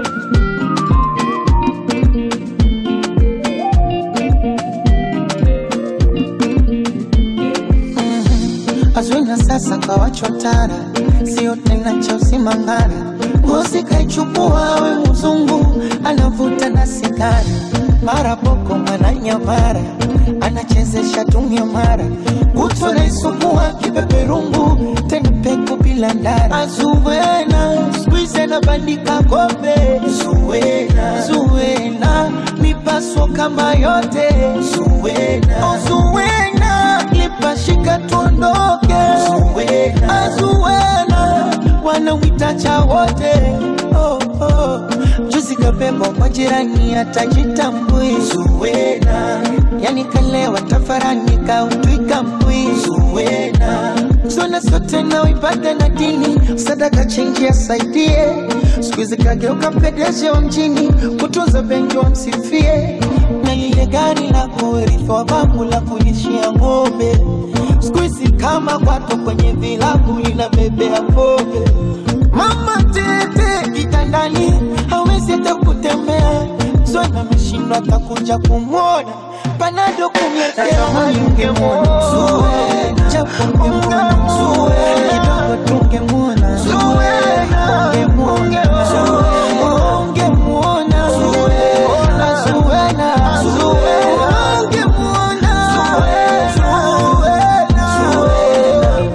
[SPEAKER 2] Azwina sasa kawachotara, sio tena cha usimangara. Ngozi kaichukua we mzungu, anavuta na sigara, mara boko mwana nyamara, anachezesha tumia mara, kutwa naisukua kipeperungu, tena peku bila ndara. Azuwena squeeze na bandika kombe, Zuwena, Zuwena mipaso kama yote, Zuwena, oh, Zuwena lipashika tuondoke, Zuwena, Azuwena wanawita cha wote oh, oh. Juzi kabebwa kwa jirani atajitambui Zuwena, yani kalewa tafarani kautwika mbwi Zuwena, zona sote na ibada na dini, sadaka chenji asaidie, siku hizi kageuka pedeshe wa mjini, kutunza benki wamsifie, na lile gari la kurithi wa babu la kulishia ng'ombe, siku hizi kama kwato kwenye vilabu linabebea pombe Mama tete kitandani hawezi hata kutembea, Zona ameshindwa atakuja kumwona, panado kumletea ungemwona Zuwena, japo ungemwona Zuwena, kidogo tungemwona Zuwena, ungemwona Zuwena, ungemwona Zuwena, Zuwena, Zuwena, ungemwona Zuwena, Zuwena.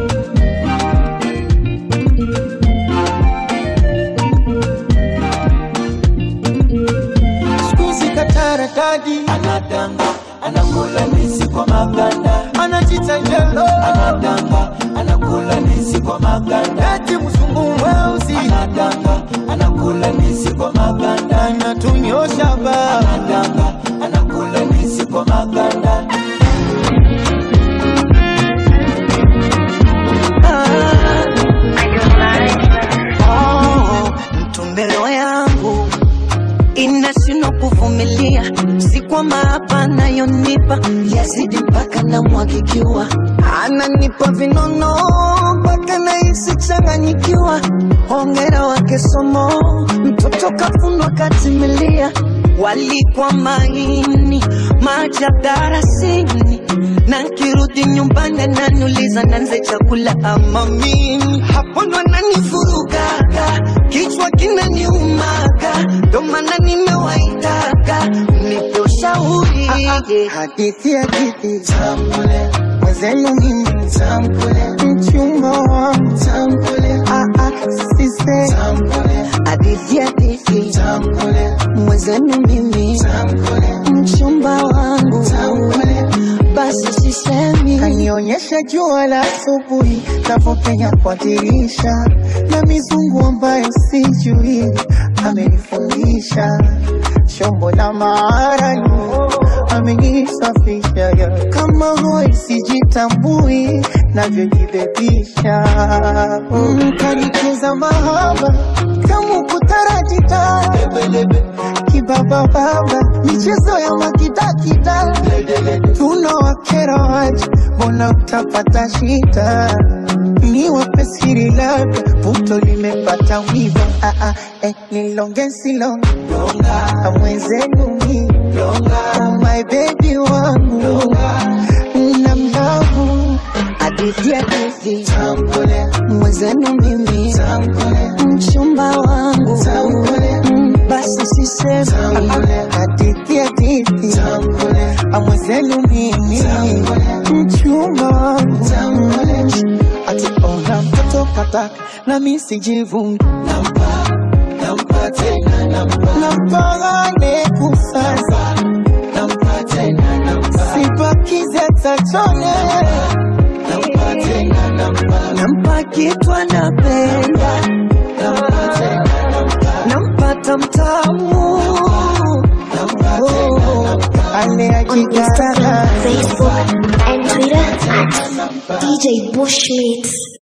[SPEAKER 2] Squeezy katarakadi anadanga anakula ndizi kwa maganda anajita jelo anadanga anakula ndizi kwa maganda eti mzungu mweusi anadanga anakula ndizi kwa maganda anatunyosha ba anadanga anakula ndizi kwa maganda
[SPEAKER 22] mtumbelo yangu inashindwa kuvumilia, si kwa
[SPEAKER 11] mahaba anayonipa yazidi mpaka namwagikiwa, ananipa vinono mpaka nahisi changanyikiwa. Hongera wake somo, mtoto kafunwa katimilia, walikwa maini maajabu darasini, na nkirudi nyumbani ananiuliza nanze chakula ama mimi, hapo ndo ananivurugaga, kichwa kinaniumaga, ndo maana nimewaitaga nipe ushauri.
[SPEAKER 2] Hadithi hadithi tambule mwenzenu mimi tambule mchumba wangu tambule ah ah sise tambule
[SPEAKER 11] hadithi hadithi
[SPEAKER 2] tambule
[SPEAKER 11] mwenzenu mimi
[SPEAKER 2] tambule
[SPEAKER 11] mchumba wangu
[SPEAKER 2] tambule
[SPEAKER 11] basi sisemi
[SPEAKER 2] kanionyesha jua la asubuhi navyopenya kwa dirisha na mizungu ambayo sijui amenifundisha shombo la maarani amenisafisha ya kama hoi sijitambui navyojibebisha mm, kanicheza mahaba kama kutarajita kibabababa michezo ya makidakida tunawakera waje mbona utapata shida ni wapesiri labda puto limepata wiva ah, ah, eh, nilonge silonge amwenzenu mi oh my baby wangu na mlavu
[SPEAKER 11] hadithi hadithi mwenzenu mimi mchumba wangu Mm, basi sisemi
[SPEAKER 2] hadithi hadithi amwenzenu mimi mchumba wangu ati ona mtoto kataka na mi sijivungi nampa tena nampagane kusasa sipakize tachone
[SPEAKER 11] nampa kitu anapenda nampata mtamu
[SPEAKER 2] ale
[SPEAKER 16] On
[SPEAKER 2] akikana
[SPEAKER 16] Instagram, Facebook, and Twitter at DJ Bushmeats.